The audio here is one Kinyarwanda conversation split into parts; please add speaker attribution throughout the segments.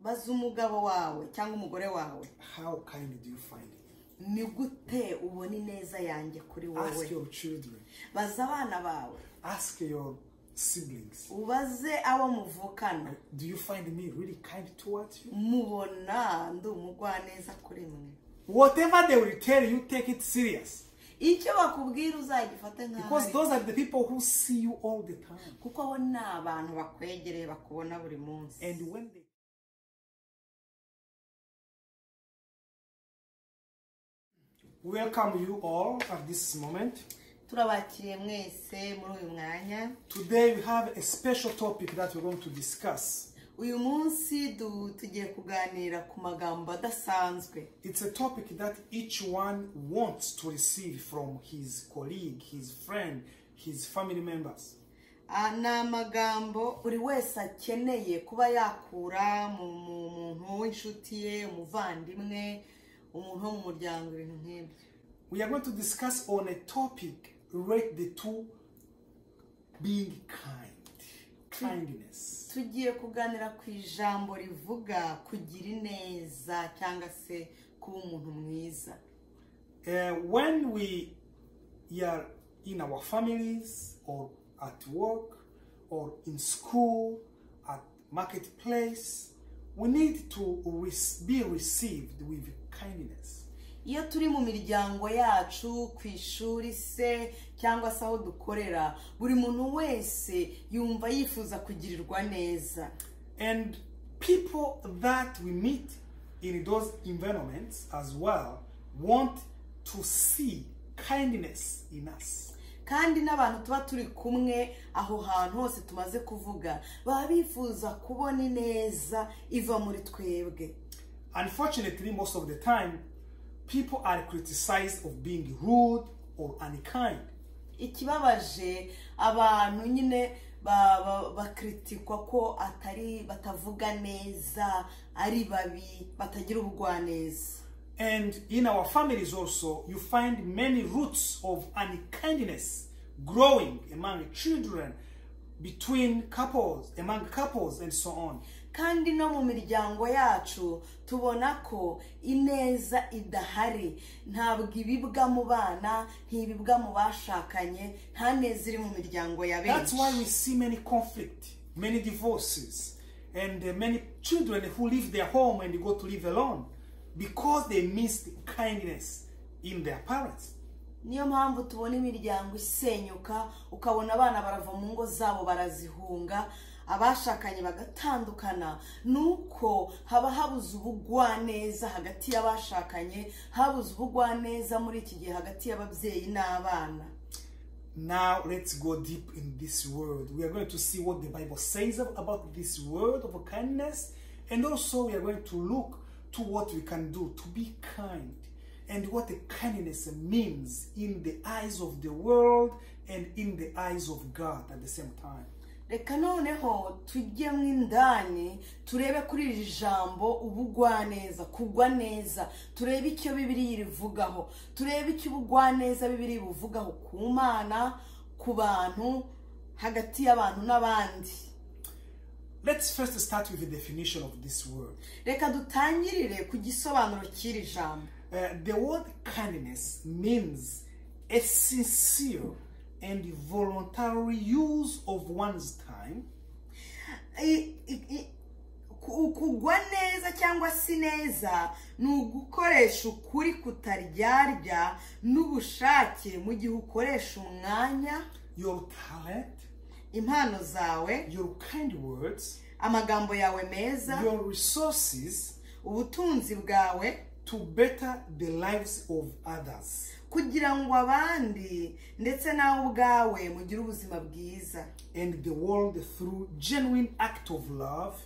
Speaker 1: baza umugabo wawe cyangwa umugore wawe
Speaker 2: How kind do you find him?
Speaker 1: ni gute ubona ineza yanjye kuri
Speaker 2: Ask
Speaker 1: wowe
Speaker 2: your children.
Speaker 1: baza abana bawe
Speaker 2: Ask your siblings.
Speaker 1: ubaze abo muvukana
Speaker 2: Do you find me really kind towards you?
Speaker 1: mubona ndi umugwaneza kuri mwe
Speaker 2: Whatever they will tell you, take it serious.
Speaker 1: icyo bakubwira uzagifate nk'aho
Speaker 2: Because
Speaker 1: ari cyo.
Speaker 2: those are the people who see you all the time.
Speaker 1: kuko abo ni abantu bakwegereye bakubona buri munsi
Speaker 2: And when they welcome you all at this moment.
Speaker 1: turabakiriye mwese muri uyu mwanya
Speaker 2: Today we have a special topic that we're going to discuss.
Speaker 1: uyu munsi du- tugiye kuganira ku magambo adasanzwe
Speaker 2: It's a topic that each one wants to receive from his colleague, his friend, his family members.
Speaker 1: Ah, ni amagambo buri wese akeneye kuba yakura mu mu- muntu w'inshuti ye umuvandimwe umuntu wo mu muryango ibintu nk'ibyo
Speaker 2: We are going to discuss on a topic relate the two being kind, kindness.
Speaker 1: tugiye kuganira ku ijambo rivuga kugira ineza cyangwa se kuba umuntu mwiza
Speaker 2: Uh, when we are in our families or at work or in school, at marketplace, we need to res- be received with kindness.
Speaker 1: iyo turi mu miryango yacu ku ishuri se cyangwa se aho dukorera buri muntu wese yumva yifuza kugirirwa neza
Speaker 2: And people that we meet in those environments as well want to see kindness in us.
Speaker 1: kandi n'abantu tuba turi kumwe aho hantu hose tumaze kuvuga baba bifuza kubona ineza iva muri twebwe
Speaker 2: Unfortunately, most of the time, people are criticized of being rude or unkind.
Speaker 1: ikibabaje abantu nyine ba- ba- bakritikwa ko atari batavuga neza ari babi batagira ubugwaneza
Speaker 2: And in our families also, you find many roots of unkindness growing among children, between couples, among couples, and so on.
Speaker 1: kandi no mu miryango yacu tubona ko ineza idahari ntabwo ibibwa mu bana ntibibwa mu bashakanye nta neza iri mu miryango ya
Speaker 2: That's
Speaker 1: benshi
Speaker 2: why we see many conflict, many divorces, and uh, many children who leave their home and go to live alone because they missed kindness in their parents.
Speaker 1: niyo mpamvu tubona imiryango isenyuka ukabona abana barava mu ngo zabo barazihunga abashakanye bagatandukana ni uko haba habuze ubugwaneza hagati y'abashakanye habuze ubugwaneza muri iki gihe hagati y'ababyeyi n'abana
Speaker 2: Now let's go deep in this word. We are going to see what the Bible says ab- about this word of kindness, and also we are going to look to what we can do to be kind and what the kindness means in the eyes of the world and in the eyes of God at the same time.
Speaker 1: reka noneho tujye mu indani turebe kuri iri jambo ubugwaneza kugwa neza turebe icyo bibiri rivugaho turebe icyo ubugwaneza bibiri buvugaho ku mana ku bantu hagati y'abantu n'abandi
Speaker 2: Let's first start with the definition of this word.
Speaker 1: reka dutangirire ku gisobanuro cy'iri jambo
Speaker 2: Uh, the word kindness means a sincere and voluntary use of one's time
Speaker 1: I- i- i- ku- kugwa neza cyangwa si neza ni ugukoresha ukuri kutaryarya n'ubushake mu gihe ukoresha umwanya
Speaker 2: your talent,
Speaker 1: impano zawe
Speaker 2: your kind words,
Speaker 1: amagambo yawe meza
Speaker 2: your resources
Speaker 1: ubutunzi bwawe
Speaker 2: to better the lives of others.
Speaker 1: kugira ngo abandi ndetse nawe ubwawe mugire ubuzima bwiza
Speaker 2: And the world through genuine act of love,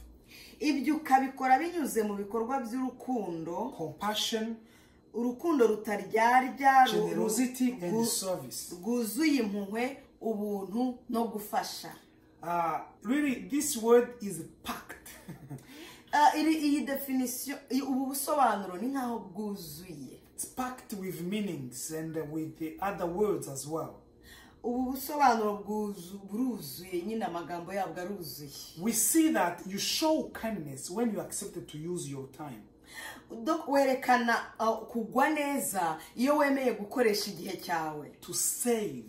Speaker 1: ibyo ukabikora binyuze mu bikorwa by'urukundo
Speaker 2: compassion,
Speaker 1: urukundo rutaryarya ru-
Speaker 2: generosity, and
Speaker 1: ru-
Speaker 2: service.
Speaker 1: rwuzuye impuhwe ubuntu no gufasha
Speaker 2: Uh, really, this word is packed.
Speaker 1: Ah, iri iyi definisiyo ubu busobanuro ni nk'aho bwuzuye
Speaker 2: it's packed with meanings and with the other words as well.
Speaker 1: ubu busobanuro bwuzu- buruzuye nyine amagambo yabwo aruzuye
Speaker 2: We see that you show kindness when you accepted to use your time.
Speaker 1: Do- werekana uh, kugwa neza iyo wemeye gukoresha igihe cyawe
Speaker 2: to save,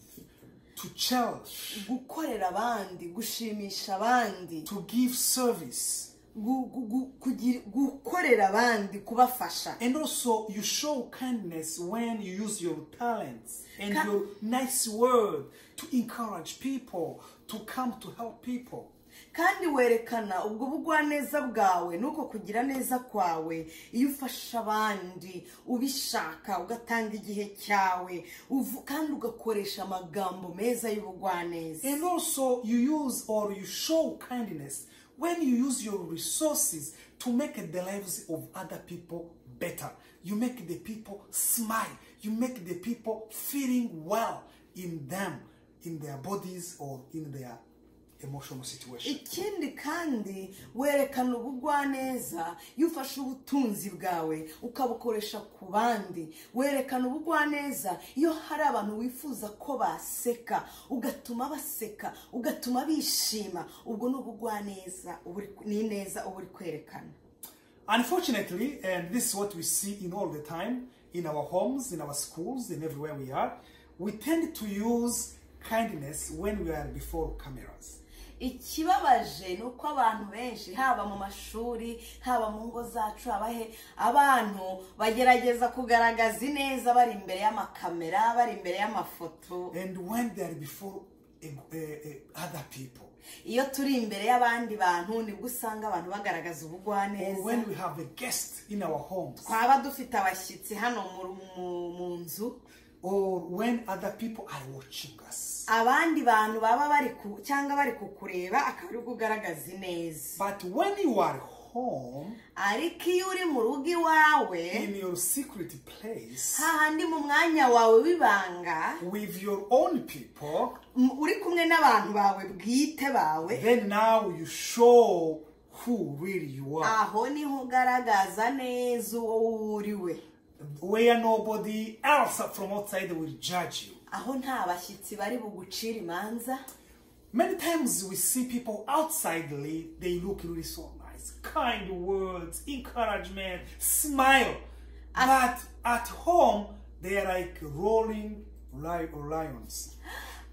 Speaker 2: to cherish,
Speaker 1: gukorera abandi gushimisha abandi
Speaker 2: to give service.
Speaker 1: gu- gu- gu- kugira- gukorera abandi kubafasha
Speaker 2: And also, you show kindness when you use your talents and
Speaker 1: Ka-
Speaker 2: your nice word to encourage people to come to help people.
Speaker 1: kandi werekana ubwo bugwaneza bwawe nuko kugira neza kwawe iyo ufasha abandi ubishaka ugatanga igihe cyawe uvu- kandi ugakoresha amagambo meza y'ubugwaneza
Speaker 2: And also, you use or you show kindness when you use your resources to make the lives of other people better. You make the people smile. You make the people feeling well in them, in their bodies, or in their emotional situation.
Speaker 1: ikindi kandi werekana ubugwaneza iyo ufashe ubutunzi bwawe ukabukoresha ku bandi werekana ubugwaneza iyo hari abantu wifuza ko baseka ugatuma baseka ugatuma bishima ubwo ni ubugwaneza uba uri- ni ineza uba uri kwerekana
Speaker 2: Unfortunately, and this is what we see in all the time in our homes, in our schools, and everywhere we are, we tend to use kindness when we are before cameras.
Speaker 1: ikibabaje ni uko abantu benshi haba mu mashuri haba mu ngo zacu haba he abantu bagerageza kugaragaza ineza bari imbere y'amakamera bari imbere y'amafoto
Speaker 2: and when they are before uh, uh, uh, other people
Speaker 1: iyo turi imbere y'abandi bantu nibwo usanga abantu bagaragaza
Speaker 2: or
Speaker 1: ubugwaneza
Speaker 2: when we have a guest in our homes
Speaker 1: twaba dufite abashyitsi hano mu ru- mu- mu nzu
Speaker 2: or when other people are watching us
Speaker 1: abandi bantu baba bari ku cyangwa bari kukureba akaba aribwo ugaragaza ineza
Speaker 2: but when you are home
Speaker 1: ariko iyo uri mu rugo iwawe
Speaker 2: in your secret place
Speaker 1: hahandi mu mwanya wawe w'ibanga
Speaker 2: with your own people
Speaker 1: m- uri kumwe n'abantu bawe bwite bawe
Speaker 2: then now you show who really you are
Speaker 1: aho niho ugaragaza neza uwo wuriwe
Speaker 2: where nobody else from outside will judge you
Speaker 1: aho nta bashyitsi bari bugucire imanza
Speaker 2: Many times we see people outsidely, they look really so nice. Kind words, encouragement, smile. But at home, they are like rolling li- lions.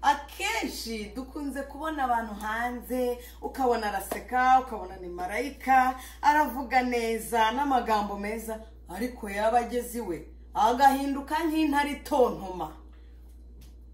Speaker 1: akenshi dukunze kubona abantu hanze ukabona araseka ukabona ni marayika aravuga neza n'amagambo meza ariko yaba ageze iwe agahinduka nk'intare itontoma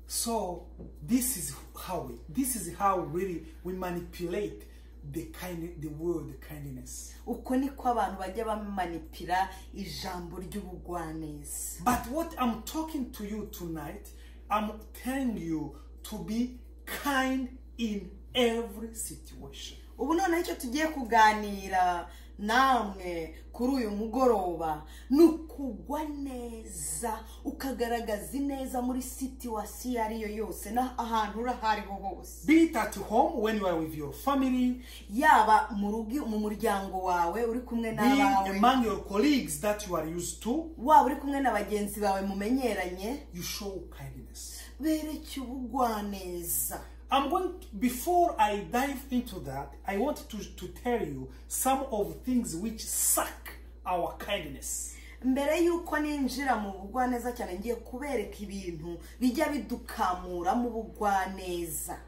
Speaker 2: So this is how we, this is how really we manipulate the kind, the word kindness.
Speaker 1: uko niko abantu bajya bamanipira ijambo ry'ubugwaneza
Speaker 2: But what I'm talking to you tonight, I'm telling you to be kind in every situation.
Speaker 1: ubu noneho icyo tugiye kuganira namwe kuri uyu mugoroba ni ukugwa neza ukagaragaza ineza muri situwasiyo iyo ari yo yose n'ahantu uri aho ariho hose
Speaker 2: Be it at home when you are with your family,
Speaker 1: yaba mu rugo mu muryango wawe uri kumwe
Speaker 2: be it
Speaker 1: n'abawe
Speaker 2: among your colleagues that you are used to,
Speaker 1: waba uri kumwe na bagenzi bawe mumenyeranye
Speaker 2: you show kindness.
Speaker 1: bereke ubugwaneza
Speaker 2: I'm going to- before I dive into that, I want to, to tell you some of things which suck our kindness.
Speaker 1: mbere y'uko ninjira mu bugwaneza cyane ngiye kubereka ibintu bijya bidukamura mu bugwaneza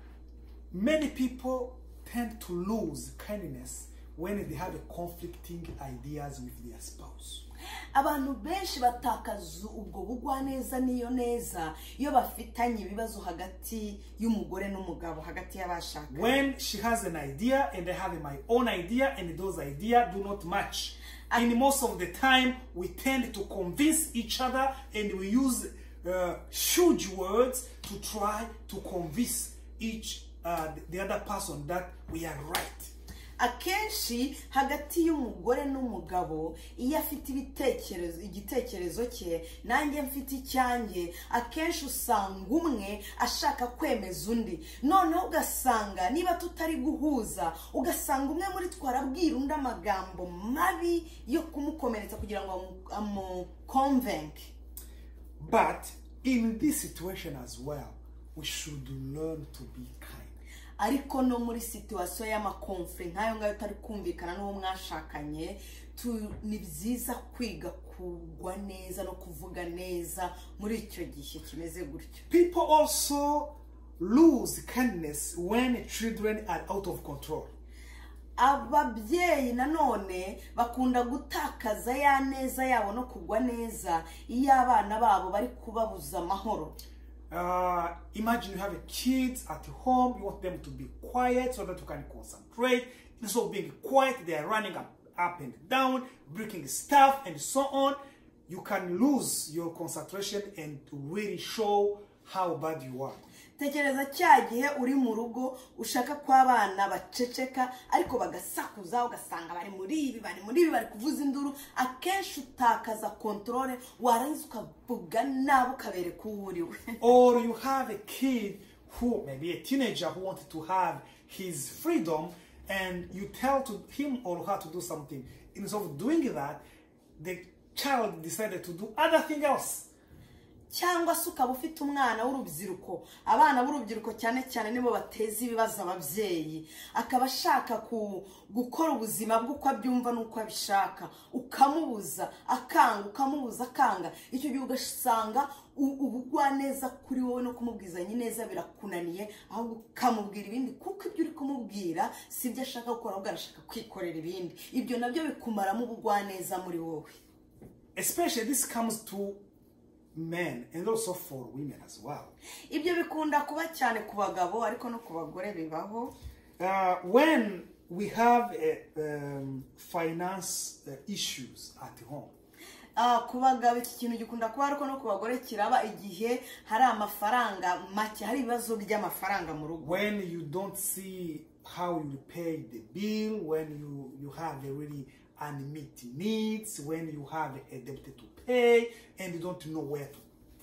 Speaker 2: Many people tend to lose kindness when they have conflicting ideas with their spouse.
Speaker 1: abantu benshi batakaza ubwo bugwaneza n'iyo neza iyo bafitanye ibibazo hagati y'umugore n'umugabo hagati y'abashaka
Speaker 2: When she has an idea and I have my own idea and those ideas do not match. And most of the time we tend to convince each other and we use uh, huge words to try to convince each uh, the other person that we are right.
Speaker 1: akenshi hagati y'umugore n'umugabo iyo afite ibitekerezo igitekerezo cye nanjye mfite icyanjye akenshi usanga umwe ashaka kwemeza undi noneho ugasanga niba tutari guhuza ugasanga umwe muri twe arabwira undi amagambo mabi yo kumukomeretsa kugira ngo amu- amukonvenke
Speaker 2: But in this situation as well, we should learn to be kind.
Speaker 1: ariko no muri situwasiyo y'amakomfe nk'ayo ngayo utari kumvikana n'uwo mwashakanye tu- ni byiza kwiga kugwa neza no kuvuga neza muri icyo gihe kimeze gutyo
Speaker 2: People also lose kindness when children are out of control.
Speaker 1: ababyeyi nanone bakunda gutakaza ya neza yabo no kugwa neza iyo abana babo bari kubabuza amahoro
Speaker 2: Uh, imagine you have a kid at home, you want them to be quiet so that you can concentrate. Instead of being quiet, they are running up, up and down, breaking stuff, and so on. You can lose your concentration and really show how bad you are.
Speaker 1: tekereza cya gihe uri mu rugo ushaka ko abana baceceka ariko bagasakuza ugasanga bari muri ibi bari muri ibi bari kuvuza induru akenshi utakaza kontorore warangiza ukavuga nabo ukabereka uwo uriwe
Speaker 2: or you have a kid who maybe a teenager who wanted to have his freedom and you tell to him or her to do something instead of doing that the child decided to do other thing else
Speaker 1: cyangwa se ukaba ufite umwana w'urubyiruko abana b'urubyiruko cyane cyane nibo bateza ibibazo ababyeyi akaba ashaka ku- gukora ubuzima bwe uko abyumva n'uko abishaka ukamubuza akanga ukamubuza akanga icyo gihe ugasanga u- ubugwaneza kuri wowe no kumubwizanya ineza birakunaniye ahubwo ukamubwira ibindi kuko ibyo uri kumubwira si ibyo ashaka gukora ahubwo arashaka kwikorera ibindi ibyo nabyo bikumaramo ubugwaneza muri wowe
Speaker 2: especially this comes to men and also for women as well
Speaker 1: ibyo bikunda kuba cyane ku bagabo ariko no ku bagore bibaho
Speaker 2: Uh, when we have uh, um, finance uh, issues at home
Speaker 1: Ah, ku bagabo iki kintu gikunda kuba ariko no ku bagore kiraba igihe hari amafaranga make hari ibibazo by'amafaranga mu rugo
Speaker 2: when you don't see how you pay the bill, when you, you have a really unmet needs, when you have a debt to pay, and you don't know where to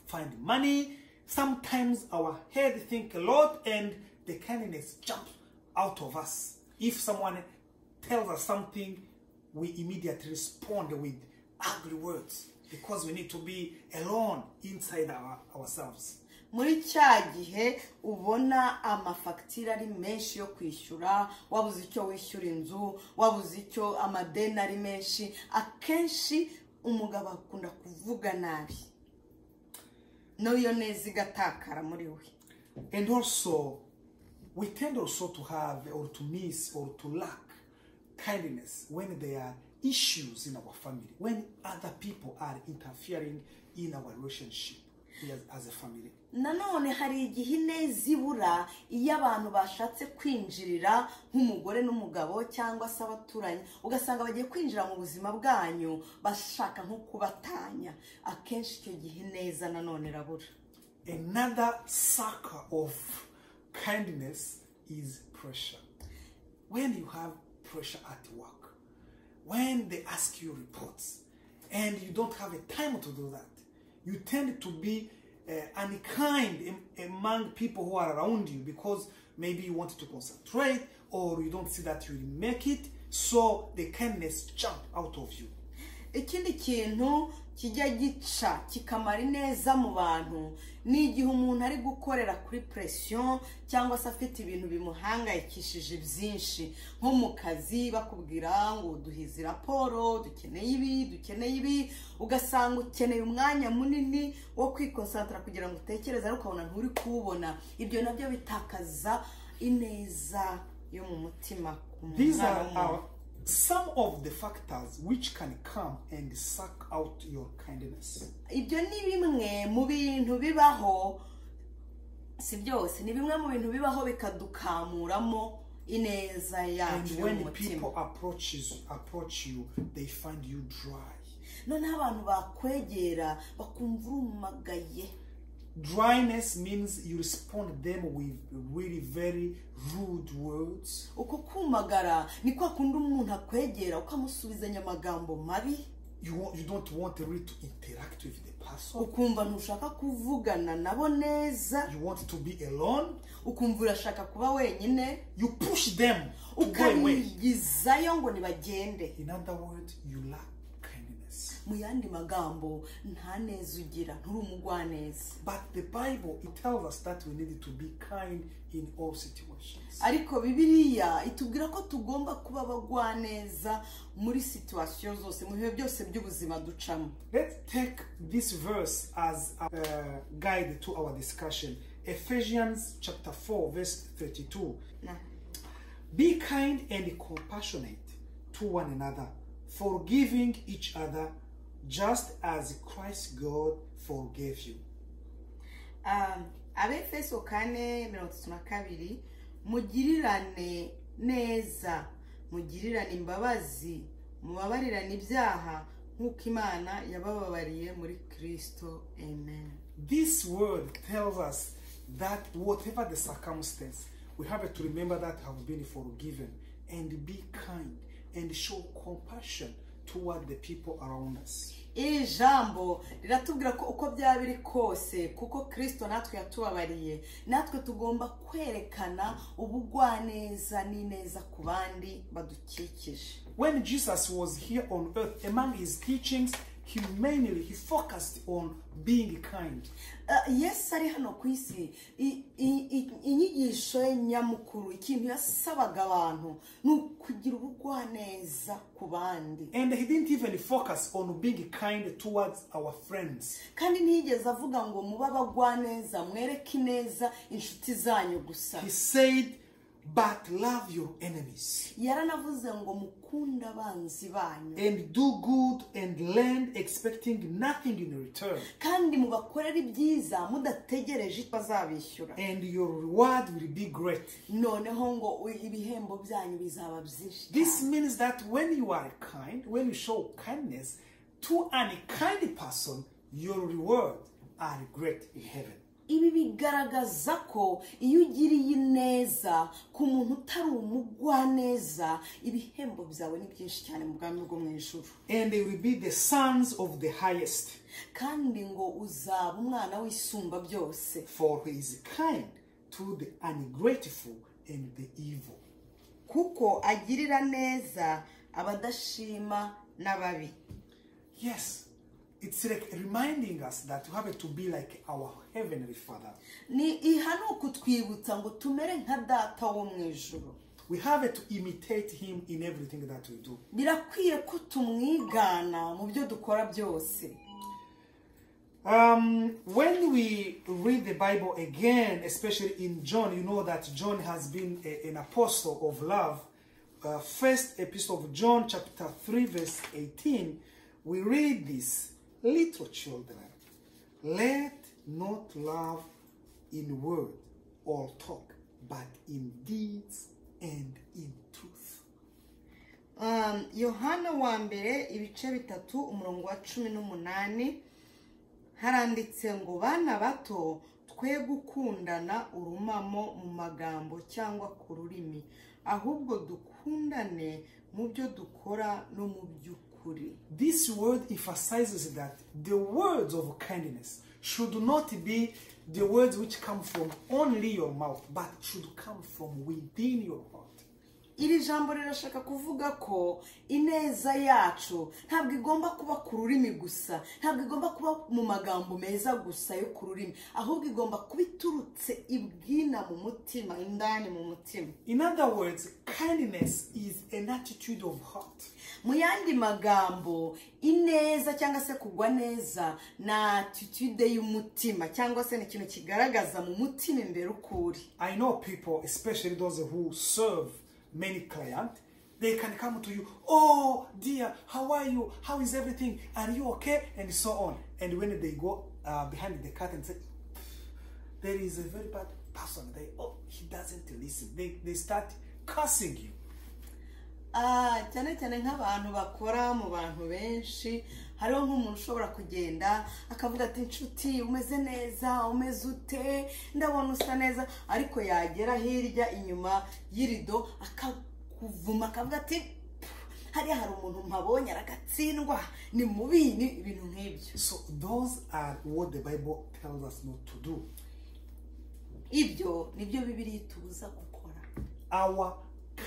Speaker 2: find money, sometimes our head think a lot and the kindness jumps out of us. If someone tells us something, we immediately respond with ugly words because we need to be alone inside our, ourselves.
Speaker 1: muri cya gihe ubona amafagitire ari menshi yo kwishyura wabuze icyo wishyura inzu wabuze icyo amadeni ari menshi akenshi umugabo akunda kuvuga nabi n'iyo neza igatakara muri we
Speaker 2: And also, we tend also to have or to miss or to lack kindness when there are issues in our family, when other people are interfering in our relationship as, as a family.
Speaker 1: nanone hari igihe ineza ibura iyo abantu bashatse kwinjirira nk'umugore n'umugabo cyangwa se abaturanyi ugasanga bagiye kwinjira mu buzima bwanyu bashaka nko kubatanya akenshi icyo gihe ineza nanone irabura
Speaker 2: Another sucker of kindness is pressure. When you have pressure at work, when they ask you reports, and you don't have a time to do that, you tend to be uh, unkind am- among people who are around you because maybe you wanted to concentrate or you don't see that you will make it, so the kindness jump out of you.
Speaker 1: ikindi kintu kijya gica kikamara ineza mu bantu ni igihe umuntu ari gukorera kuri presiyo cyangwa se afite ibintu bimuhangayikishije byinshi nko mu kazi bakubwira ngo duhize raporo dukeneye ibi dukeneye ibi ugasanga ukeneye umwanya munini wo kwikonsantara kugira ngo utekereze ariko ukabona nturi kuwubona ibyo nabyo bitakaza ineza yo mu mutima ku
Speaker 2: These
Speaker 1: mwana
Speaker 2: are
Speaker 1: w'umuntu.
Speaker 2: our, some of the factors which can come and suck out your kindness.
Speaker 1: ibyo ni bimwe mu bintu bibaho si byose ni bimwe mu bintu bibaho bikadukamuramo ineza
Speaker 2: And
Speaker 1: yacu yo mu
Speaker 2: when
Speaker 1: mutima
Speaker 2: people approaches approach you, they find you dry.
Speaker 1: noneho abantu bakwegera bakumva urumagaye
Speaker 2: Dryness means you respond them with really very rude words,
Speaker 1: uko kumagara ni kwa kundi umuntu akwegera ukamusubizanya amagambo mabi
Speaker 2: you want, you don't want really to interact with the person.
Speaker 1: ukumva ntushaka kuvugana nabo neza
Speaker 2: You want to be alone.
Speaker 1: ukumva urashaka kuba wenyine
Speaker 2: You push them to go away.
Speaker 1: ukabigizayo ngo ntibagende
Speaker 2: In other words, you lack kindness.
Speaker 1: mu yandi magambo nta neza ugira nturi umugwaneza
Speaker 2: But the Bible it tells us that we need to be kind in all situations.
Speaker 1: ariko bibiliya itubwira ko tugomba kuba abagwaneza muri situwasiyo zose mu bihe byose by'ubuzima ducamo
Speaker 2: Let's take this verse as a uh, guide to our discussion. Ephesians chapter 4 verse 32. Be kind and compassionate to one another, forgiving each other just as Christ God forgave you.
Speaker 1: Um, abefeso kane mirongo itatu na kabiri mugirirane neza mugirirane imbabazi mubabarirane ibyaha nk'uko imana yabababariye muri kristo amen
Speaker 2: This word tells us that whatever the circumstance, we have to remember that have been forgiven and be kind and show compassion toward the people around us.
Speaker 1: iri jambo riratubwira ko uko byaba biri kose kuko kristo natwe yatubabariye natwe tugomba kwerekana ubugwaneza n'ineza ku bandi badukikije
Speaker 2: When Jesus was here on earth, among his teachings, he mainly he focused on being kind.
Speaker 1: Uh, yesu ari hano ku isi i- i- i- inyigisho ye nyamukuru ikintu yasabaga abantu ni ukugira ubugwaneza ku bandi
Speaker 2: And he didn't even focus on being kind towards our friends.
Speaker 1: kandi ntiyigeze avuga ngo mube abagwaneza mwereke ineza inshuti zanyu gusa
Speaker 2: He said, But love your enemies
Speaker 1: yaranavuze ngo mukunde abanzi banyu
Speaker 2: and do good and lend, expecting nothing in return.
Speaker 1: kandi mubakorere ibyiza mudategereje icyo bazabishyura
Speaker 2: and your reward will be great.
Speaker 1: noneho ngo u- ibihembo byanyu bizaba byinshi
Speaker 2: This means that when you are kind, when you show kindness to an unkind person, your reward are great in heaven.
Speaker 1: ibi bigaragaza ko iyo ugiriye neza ku muntu utari umugwaneza ibihembo byawe ni byinshi cyane mu bwami bwo mu ijuru
Speaker 2: And they will be the sons of the highest,
Speaker 1: kandi ngo uzaba umwana w'isumba byose
Speaker 2: for he is kind to the ungrateful and the evil.
Speaker 1: kuko agirira neza abadashima n'ababi
Speaker 2: Yes, it's like reminding us that we have to be like our heavenly Father.
Speaker 1: ni iha ni ukutwibutsa ngo tumere nka data wo mu ijuru
Speaker 2: We have to imitate him in everything that we do.
Speaker 1: birakwiye ko tumwigana mu byo dukora byose
Speaker 2: Um, when we read the Bible again, especially in John, you know that John has been a- an apostle of love. Uh, first epistle of John, chapter 3, verse 18, we read this Little children, let not love in word or talk, but in deeds and in truth.
Speaker 1: Um, yohana wa mbere ibice bitatu umurongo wa cumi n'umunani haranditse ngo bana bato twe gukundana urumamo mu magambo cyangwa ku rurimi ahubwo dukundane mu byo dukora no mu by'ukuri
Speaker 2: This word emphasizes that the words of kindness should not be the words which come from only your mouth, but should come from within your heart.
Speaker 1: iri jambo rirashaka kuvuga ko ineza yacu ntabwo igomba kuba ku rurimi gusa ntabwo igomba kuba mu magambo meza gusa yo ku rurimi ahubwo igomba kuba iturutse ibwina mu mutima indani mu mutima
Speaker 2: In other words, kindness is an attitude of heart.
Speaker 1: mu yandi magambo ineza cyangwa se kugwa neza na atitude y'umutima cyangwa se ni ikintu kigaragaza mu mutima imbere uko uri
Speaker 2: I know people, especially those who serve many clients, they can come to you, oh dear, how are you? How is everything? Are you okay? And so on. And when they go uh, behind the curtain, say, there is a very bad person. They oh he doesn't listen. They they start cursing you.
Speaker 1: Ah, cyane cyane nk'abantu bakora mu bantu benshi hariho nk'umuntu ushobora kugenda akavuga ati inshuti umeze neza umeze ute ndabona usa neza ariko yagera hirya inyuma y'irido akakuvuma akavuga ati "Pff, hariya hari umuntu mpabonye aragatsindwa ni mubi ni ibintu nk'ibyo
Speaker 2: So those are what the Bible tells us not to do.
Speaker 1: ibyo nibyo bibiri itubuza gukora
Speaker 2: Our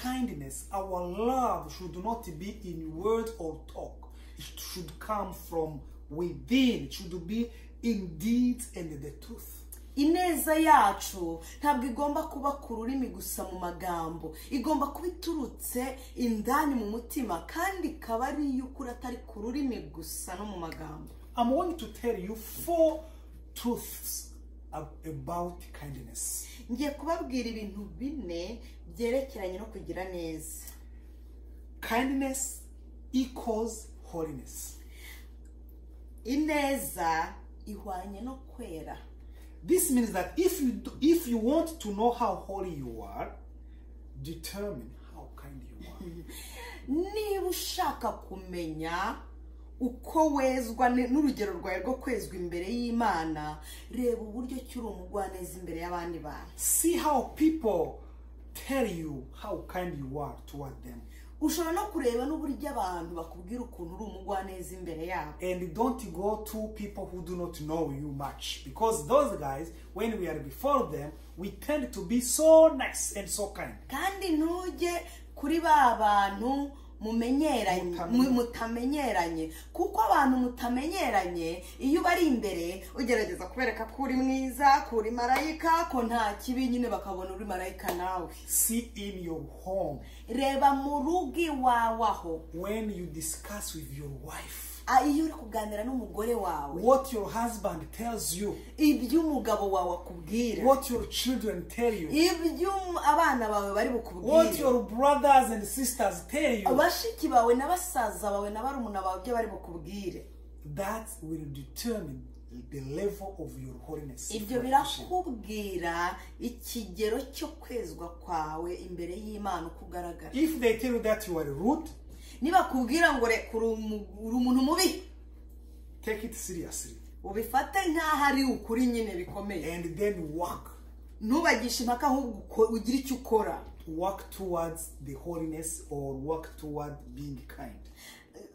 Speaker 2: kindness, our love should not be in word or talk, It should come from within. It should be in deeds and the truth.
Speaker 1: ineza yacu ntabwo igomba kuba ku rurimi gusa mu magambo igomba kuba iturutse indani mu mutima kandi ikaba ari iy'ukuri atari ku rurimi gusa no mu magambo
Speaker 2: I'm going to tell you four truths ab- about kindness.
Speaker 1: ngiye kubabwira ibintu bine byerekeranye no kugira neza
Speaker 2: Kindness equals holiness.
Speaker 1: ineza ihwanye no kwera
Speaker 2: This means that if you do, if you want to know how holy you are, determine how kind you are.
Speaker 1: niba ushaka kumenya uko wezwa ni- n'urugero rwawe rwo kwezwa imbere y'imana reba uburyo ki uri umugwaneza imbere y'abandi bantu
Speaker 2: See how people tell you how kind you are toward them.
Speaker 1: ushobora no kureba n'uburyo abantu bakubwira ukuntu uri umugwaneza imbere yabo
Speaker 2: And don't go to people who do not know you much. Because those guys, when we are before them, we tend to be so nice and so kind.
Speaker 1: kandi ntujye kuri ba bantu mumenyeranye
Speaker 2: Mutamenye.
Speaker 1: mu- mutamenyeranye kuko abantu mutamenyeranye iyo ubari imbere ugerageza kubereka ko uri mwiza ko uri marayika ko nta kibi nyine bakabona uri marayika nawe
Speaker 2: See in your home,
Speaker 1: reba mu rugo iwawe aho
Speaker 2: when you discuss with your wife,
Speaker 1: Ah, iyo uri kuganira n'umugore wawe
Speaker 2: what your husband tells you,
Speaker 1: ibyo umugabo wawe akubwira
Speaker 2: what your children tell you,
Speaker 1: ibyo um- abana bawe bari
Speaker 2: what
Speaker 1: bukubwire
Speaker 2: your brothers and sisters tell you,
Speaker 1: bashiki bawe na basaza bawe na barumuna bawe ibyo bari bukubwire
Speaker 2: that will determine the level of your holiness.
Speaker 1: ibyo birakubwira ikigero cyo kwezwa kwawe imbere y'imana uko ugaragara
Speaker 2: If they tell you that you are rude,
Speaker 1: nibakubwira ngo reka uri umu- uri umuntu mubi
Speaker 2: take it seriously
Speaker 1: ubifate nk'aho ari ukuri nyine bikomeye
Speaker 2: and then work.
Speaker 1: ntubagishe impaka ahubwo uko- ugire icyo ukora
Speaker 2: Work towards the holiness or work toward being kind.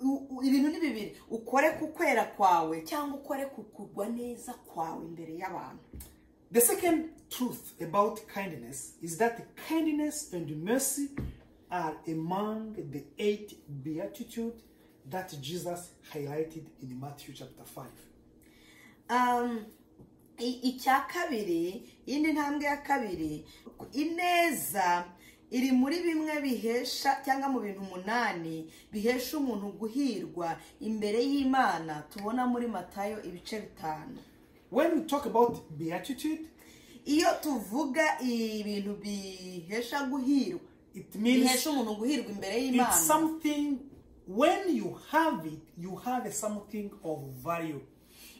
Speaker 1: U- u- ibintu ni bibiri ukore ku kwera kwawe cyangwa ukore ku kugwa neza kwawe imbere y'abantu
Speaker 2: The second truth about kindness is that kindness and mercy are among the eight beatitudes that Jesus highlighted in Matthew chapter 5.
Speaker 1: Um, i- icya kabiri iyindi ntambwe ya kabiri ineza iri muri bimwe bihesha cyangwa mu bintu umunani bihesha umuntu guhirwa imbere y'imana tubona muri matayo ibice bitanu
Speaker 2: When we talk about beatitude,
Speaker 1: iyo tuvuga ibintu bihesha guhirwa
Speaker 2: it means
Speaker 1: bihesha umuntu guhirwa imbere
Speaker 2: it's
Speaker 1: y'imana
Speaker 2: something, when you have it, you have something of value.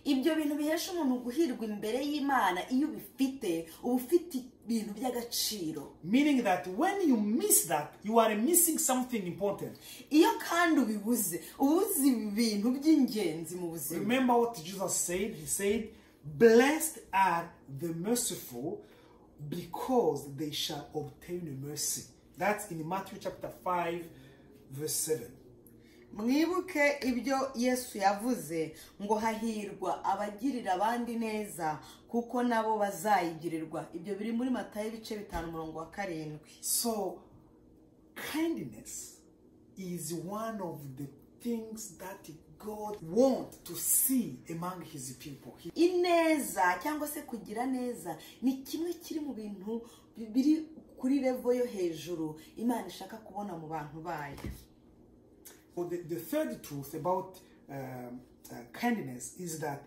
Speaker 1: ibyo bintu bihesha umuntu guhirwa imbere y'imana iyo ubifite uba ufite ibintu by'agaciro
Speaker 2: Meaning that when you miss that, you are missing something important.
Speaker 1: iyo kandi ubibuze uba uzi ibintu by'ingenzi mu buzima
Speaker 2: Remember what Jesus said? He said, Blessed are the merciful because they shall obtain mercy. That's in Matthew chapter 5, verse 7.
Speaker 1: mwibuke ibyo yesu yavuze ngo hahirwa abagirira abandi neza kuko nabo bazayigirirwa ibyo biri muri matayo ibice bitanu umurongo wa karindwi
Speaker 2: So, kindness is one of the things that God wants to see among his people. He-
Speaker 1: ineza cyangwa se kugira neza ni kimwe kiri mu bintu bi- biri kuri revo yo hejuru imana ishaka kubona mu bantu bayo
Speaker 2: Well, the, the third truth about um, uh, kindness is that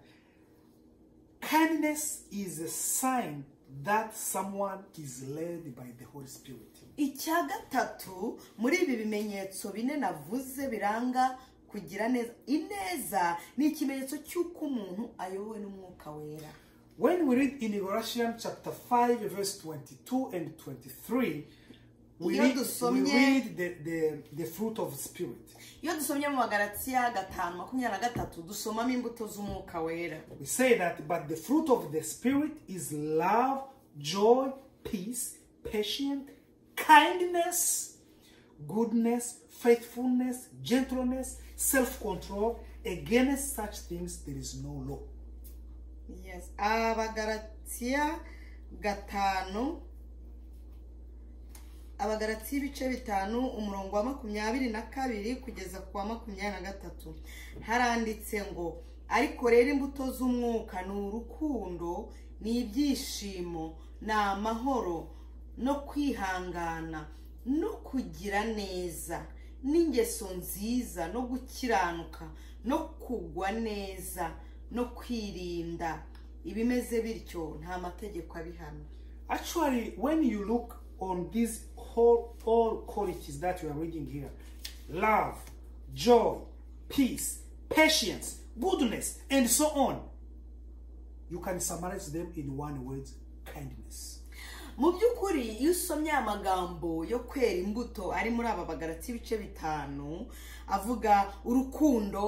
Speaker 2: kindness is a sign that someone is led by the Holy Spirit.
Speaker 1: icya gatatu muri ibi bimenyetso bine navuze biranga kugira neza ineza ni ikimenyetso cy'uko umuntu ayobowe n'umwuka wera
Speaker 2: When we read in Galatians chapter 5, verse 22 and 23, we
Speaker 1: Iyo
Speaker 2: read, we
Speaker 1: dusomye-
Speaker 2: read the, the, the fruit of the Spirit.
Speaker 1: iyo dusomye mu magaratiya gatanu makumyabiri na gatatu dusomamo imbuto z'umwuka wera
Speaker 2: We say that, but the fruit of the Spirit is love, joy, peace, patience, kindness, goodness, faithfulness, gentleness, self control. Against such things, there is no law.
Speaker 1: Yes. abagaratiya gatanu abagarati y'ibice bitanu umurongo wa makumyabiri na kabiri kugeza ku wa makumyabiri na gatatu haranditse ngo ariko rero imbuto z'umwuka ni urukundo ni ibyishimo ni amahoro no kwihangana no kugira neza n'ingeso nziza no gukiranuka no kugwa neza no kwirinda ibimeze bityo nta mategeko abihana
Speaker 2: Actually, when you look on these whole all qualities that we are reading here, love, joy, peace, patience, goodness, and so on, you can summarize them in one word: kindness.
Speaker 1: mu by'ukuri iyo usomye aya magambo yo kwera imbuto ari muri aba bagarati ibice bitanu avuga urukundo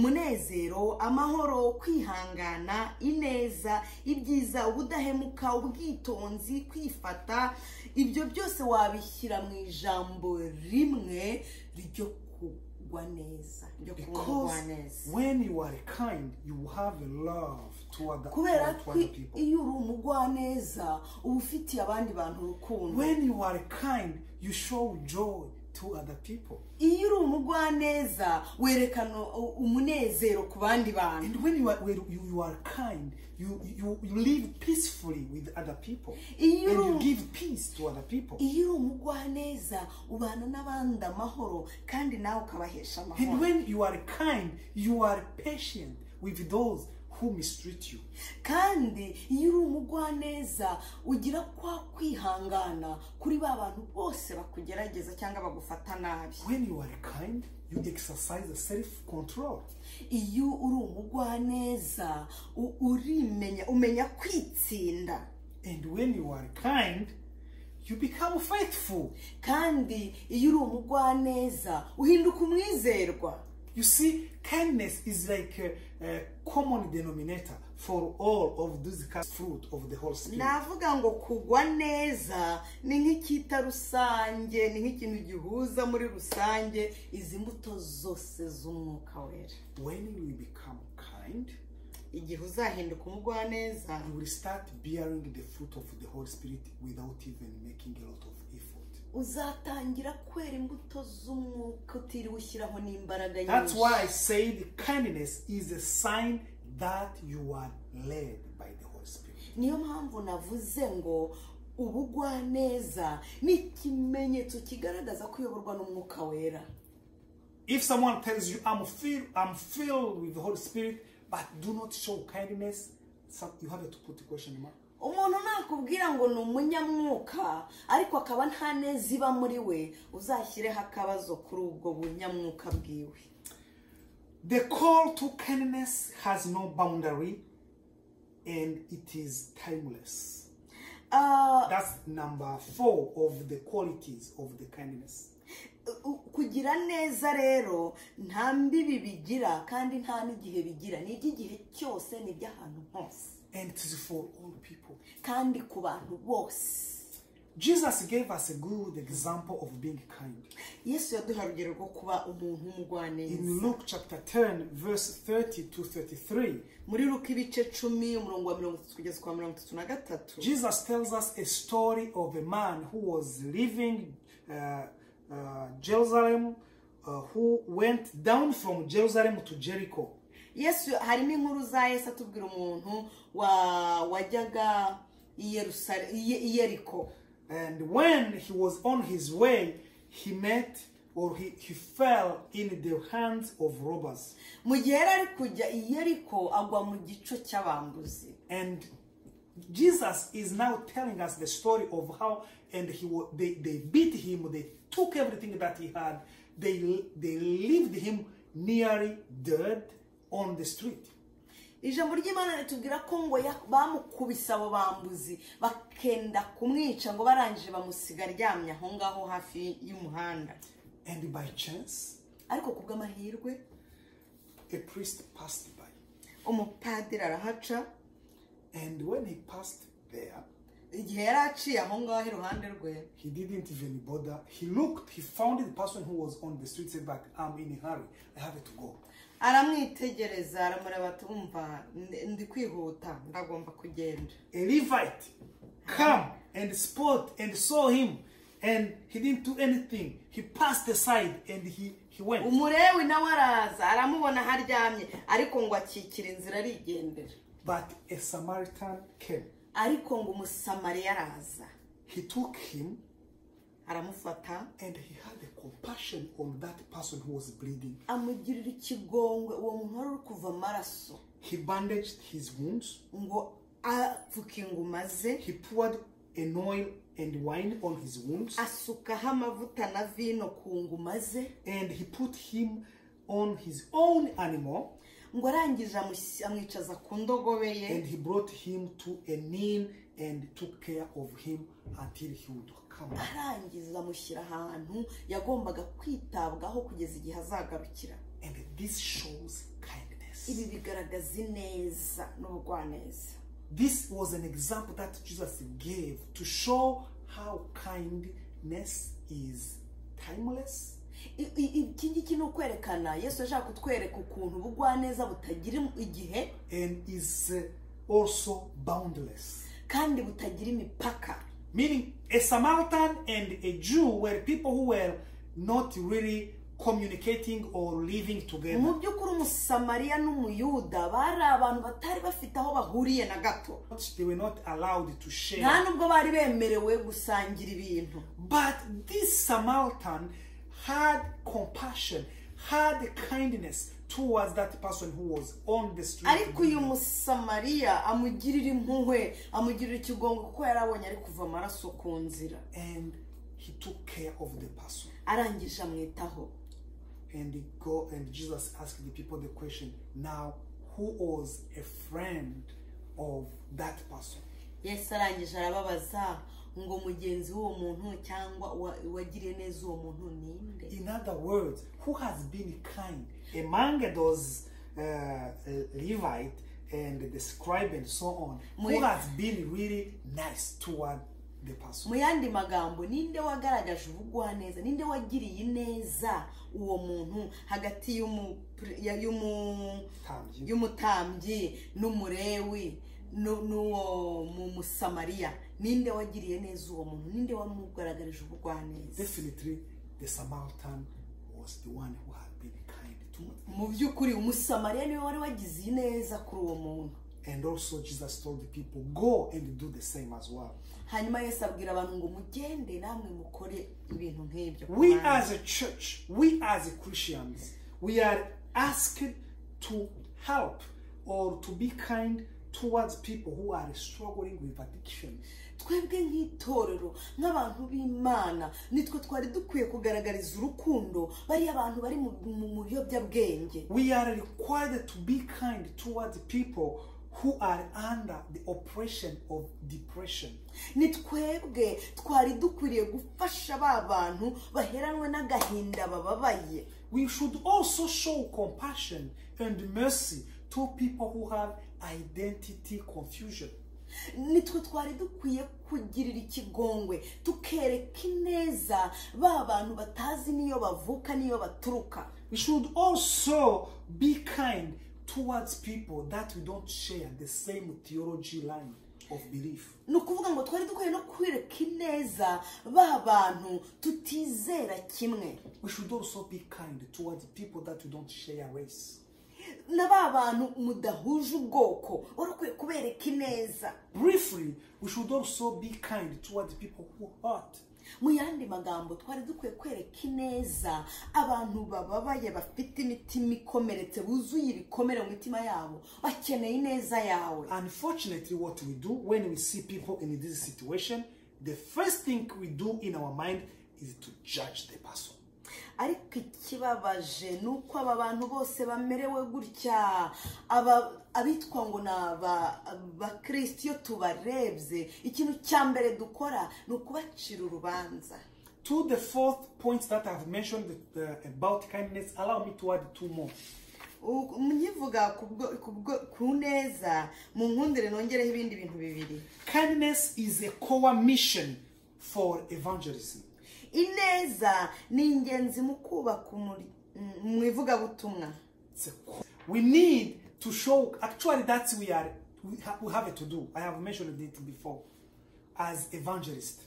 Speaker 1: umunezero amahoro kwihangana ineza ibyiza ubudahemuka ubwitonzi kwifata ibyo byose wabishyira mu ijambo rimwe ryo kugwa neza ryo
Speaker 2: Because
Speaker 1: kugwa neza
Speaker 2: when you are kind, you have love toward the,
Speaker 1: kubera ko
Speaker 2: toward the people.
Speaker 1: iyo uri umugwaneza uba ufitiye abandi bantu urukundo
Speaker 2: When you are kind, you show joy to other people.
Speaker 1: iyo uri umugwaneza werekana u- umunezero ku bandi bantu
Speaker 2: And when you are when you, you are kind, you, you you live peacefully with other people,
Speaker 1: Iyo uri
Speaker 2: and
Speaker 1: um-
Speaker 2: you give peace to other people.
Speaker 1: iyo uri umugwaneza ubana n'abandi amahoro kandi nawe ukabahesha
Speaker 2: And
Speaker 1: amahoro
Speaker 2: when you are kind, you are patient with those who mistreat you.
Speaker 1: kandi iyo uri umugwaneza ugira kwa kwihangana kuri ba bantu bose bakugerageza cyangwa bagufata nabi
Speaker 2: When you are kind, you exercise self-control.
Speaker 1: iyo uri umugwaneza u- urimenya umenya kwitsinda
Speaker 2: And when you are kind, you become faithful.
Speaker 1: kandi iyo uri umugwaneza uhinduka umwizerwa
Speaker 2: You see, kindness is like a, a common denominator for all of these kind of fruit of the whole spirit.
Speaker 1: navuga ngo kugwa neza ni nk'icyita rusange ni nk'ikintu gihuza muri rusange izi mbuto zose z'umwuka wera
Speaker 2: When you become kind,
Speaker 1: igihe uzahinduka umugwaneza
Speaker 2: you will start bearing the fruit of the Holy Spirit without even making a lot of effort.
Speaker 1: uzatangira kwera imbuto z'umwuka utiriwe ushyiraho n'imbaraga
Speaker 2: That's
Speaker 1: nyinshi
Speaker 2: why I said kindness is a sign that you are led by the Holy Spirit.
Speaker 1: niyo mpamvu navuze ngo ubugwaneza ni ikimenyetso kigaragaza kuyoborwa n'umwuka wera
Speaker 2: If someone tells you, I'm filled, I'm filled with the Holy Spirit, but do not show kindness, some, you have to put a question mark.
Speaker 1: umuntu nakubwira ngo ni umunyamwuka ariko akaba nta neza iba muri we uzashyireho akabazo kuri ubwo bunyamwuka bwiwe
Speaker 2: The call to kindness has no boundary and it is timeless.
Speaker 1: Ah,
Speaker 2: That's number four of the qualities of the kindness.
Speaker 1: u- kugira neza rero nta mbibi bigira kandi nta n'igihe bigira ni iby'igihe cyose ni iby'ahantu hose
Speaker 2: And it is for all people.
Speaker 1: kandi ku bantu bose
Speaker 2: Jesus gave us a good example of being kind.
Speaker 1: yesu yaduha urugero rwo kuba umuntu w'umugwaneza
Speaker 2: In Luke chapter 10, verse 30 to 33,
Speaker 1: muri ruka ibice cumi umurongo wa mirongo itatu kugeza ku wa mirongo itatu na gatatu
Speaker 2: Jesus tells us a story of a man who was leaving uh, uh, Jerusalem, uh, who went down from Jerusalem to Jericho.
Speaker 1: yesu harimo inkuru za yesu atubwira umuntu wa- wajyaga i Yerusale- i Ye- i yeriko
Speaker 2: And when he was on his way, he met or he, he fell in the hands of robbers.
Speaker 1: mu gihe yari ari kujya i yeriko agwa mu gico cy'abambuzi
Speaker 2: And Jesus is now telling us the story of how and he wa- they, they beat him, they took everything that he had, they they left him nearly dead on the street.
Speaker 1: ijambo ry'imana ritubwira ko ngo ya- bamukubise abo bambuzi bakenda kumwica ngo barangije bamusiga aryamye aho ngaho hafi y'umuhanda
Speaker 2: And by chance,
Speaker 1: ariko ku bw'amahirwe
Speaker 2: a priest passed by.
Speaker 1: umupadiri arahaca
Speaker 2: And when he passed there,
Speaker 1: igihe yari aciye aho ngaho iruhande rwe
Speaker 2: He didn't even bother. He looked, he found the person who was on the street, said, But I'm in a hurry. I have to go.
Speaker 1: aramwitegereza aramureba ati wumva ndi- ndi kwihuta ndagomba kugenda
Speaker 2: A Levite come and spot and saw him and he didn't do anything. He passed aside and he, he went.
Speaker 1: umurewi nawe araza aramubona aho aryamye ariko ngo akikira inzira arigendera
Speaker 2: But a Samaritan came.
Speaker 1: ariko ngo umusamariya araza
Speaker 2: He took him
Speaker 1: aramufata
Speaker 2: and he had a compassion on that person who was bleeding.
Speaker 1: amugirira ikigongwe uwo muntu wari uri kuva amaraso
Speaker 2: He bandaged his wounds.
Speaker 1: ngo apfuke inguma ze
Speaker 2: He poured an oil and wine on his wounds
Speaker 1: asukaho amavuta na vino ku nguma ze
Speaker 2: and he put him on his own animal
Speaker 1: ngo arangije amushyi- amwicaza ku ndogobe ye
Speaker 2: and he brought him to an inn and took care of him until he would come. back.
Speaker 1: arangiza amushyira ahantu yagombaga kwitabwaho kugeza igihe azagarukira
Speaker 2: And this shows kindness.
Speaker 1: ibi bigaragaza ineza n'ubugwaneza
Speaker 2: This was an example that Jesus gave to show how kindness is timeless,
Speaker 1: I- i- iki ngiki ni ukwerekana yesu ashaka kutwereka ukuntu ubugwaneza butagira igihe
Speaker 2: and is uh, also boundless.
Speaker 1: kandi butagira imipaka
Speaker 2: Meaning, a Samaritan and a Jew were people who were not really communicating or living together.
Speaker 1: mu by'ukuri umusamariya n'umuyuda bari abantu batari bafite aho bahuriye na gato
Speaker 2: They were not allowed to share.
Speaker 1: nta nubwo bari bemerewe gusangira ibintu
Speaker 2: But this Samaritan had compassion, had kindness towards that person who was on the street.
Speaker 1: ariko uyu musamariya amugirira impuhwe amugirira ikigongo kuko yari abonye ari kuva amaraso ku nzira
Speaker 2: and he took care of the person.
Speaker 1: arangije amwitaho
Speaker 2: And he go and Jesus asked the people the question now who was a friend of that person?
Speaker 1: yesu arangije arababaza ngo mugenzi w'uwo muntu cyangwa uwa- uwagiriye neza uwo muntu ni nde
Speaker 2: In other words, who has been kind among those uh, uh, Levite and the scribe and so on? Who
Speaker 1: Mwe-
Speaker 2: has been really nice toward the person?
Speaker 1: mu yandi magambo ninde wagaragaje ubugwaneza ninde wagiriye ineza uwo muntu hagati y'umu- ya- y'umu-
Speaker 2: Thank you.
Speaker 1: y'umutambyi n'umurewi nu- n'uwo mu musamariya ninde wagiriye neza uwo muntu ninde wamugaragarije ubugwaneza
Speaker 2: Definitely, the Samaritan was the one who had been kind to.
Speaker 1: mu by'ukuri umusamariya niwe wari wagize ineza kuri uwo muntu
Speaker 2: And also, Jesus told the people, go and do the same as well.
Speaker 1: hanyuma yesu abwira abantu ngo mugende namwe mukore ibintu nk'ibyo ku
Speaker 2: We
Speaker 1: bandi."
Speaker 2: as a church, we as Christians, we are asked to help or to be kind towards people who are struggling with addictions.
Speaker 1: twebwe nk'itorero nk'abantu b'imana nitwe twari dukwiye kugaragariza urukundo bariya abantu bari mu mu- mu biyobyabwenge
Speaker 2: We are required to be kind towards people who are under the oppression of depression.
Speaker 1: ni twebwe twari dukwiriye gufasha ba bantu baheranwe n'agahinda bababaye
Speaker 2: We should also show compassion and mercy to people who have identity confusion.
Speaker 1: nitwe twari dukwiye kugirira ikigongwe tukereka ineza ba bantu batazi n'iyo bavuka n'iyo baturuka
Speaker 2: We should also be kind towards people that we don't share the same theology line of belief.
Speaker 1: ni ukuvuga ngo twari dukwiye no kwereka ineza ba bantu tutizera kimwe
Speaker 2: We should also be kind towards people that we don't share race.
Speaker 1: na ba bantu mudahuje ubwoko wari ukwiye kubereka ineza
Speaker 2: Briefly, we should also be kind towards people who hurt.
Speaker 1: mu yandi magambo twari dukwiye kwereka ineza abantu bababaye bafite imitima ikomeretse buzuye ibikomere mu mitima yabo bakeneye ineza yawe
Speaker 2: Unfortunately, what we do when we see people in this situation, the first thing we do in our mind is to judge the person.
Speaker 1: ariko ikibabaje ni uko aba bantu bose bamerewe gutya aba abitwa ngo ni aba- abakristo iyo tubarebye ikintu cya mbere dukora ni ukubacira urubanza
Speaker 2: To the fourth point that I've mentioned uh, about kindness, allow me to add two more.
Speaker 1: U- nyivuga ku bwo- ku bwo- ku neza mu nkundire nongereho ibindi bintu bibiri
Speaker 2: Kindness is a core mission for evangelism.
Speaker 1: ineza ni ingenzi mu kubaka umuri- mm, mu ivugabutumwa
Speaker 2: It's a core. We need to show, actually, that's we are, we, ha- we have it to do. I have mentioned it before as evangelist.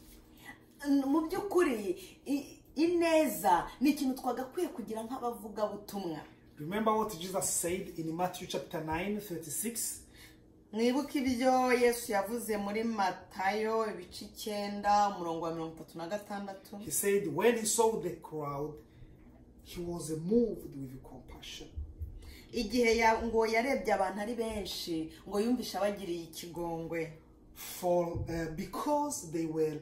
Speaker 1: n- mu by'ukuri i- ineza ni ikintu twagakwiye kugira nk'abavugabutumwa
Speaker 2: Remember what Jesus said in Matthew chapter 9, 36?
Speaker 1: mwibuke ibyo yesu yavuze muri matayo ibice icyenda umurongo wa mirongo itatu na gatandatu
Speaker 2: He said, when he saw the crowd, he was moved with compassion.
Speaker 1: igihe ya- ngo yarebye abantu ari benshi ngo yumvishe abagiriye ikigongwe
Speaker 2: For uh, because they were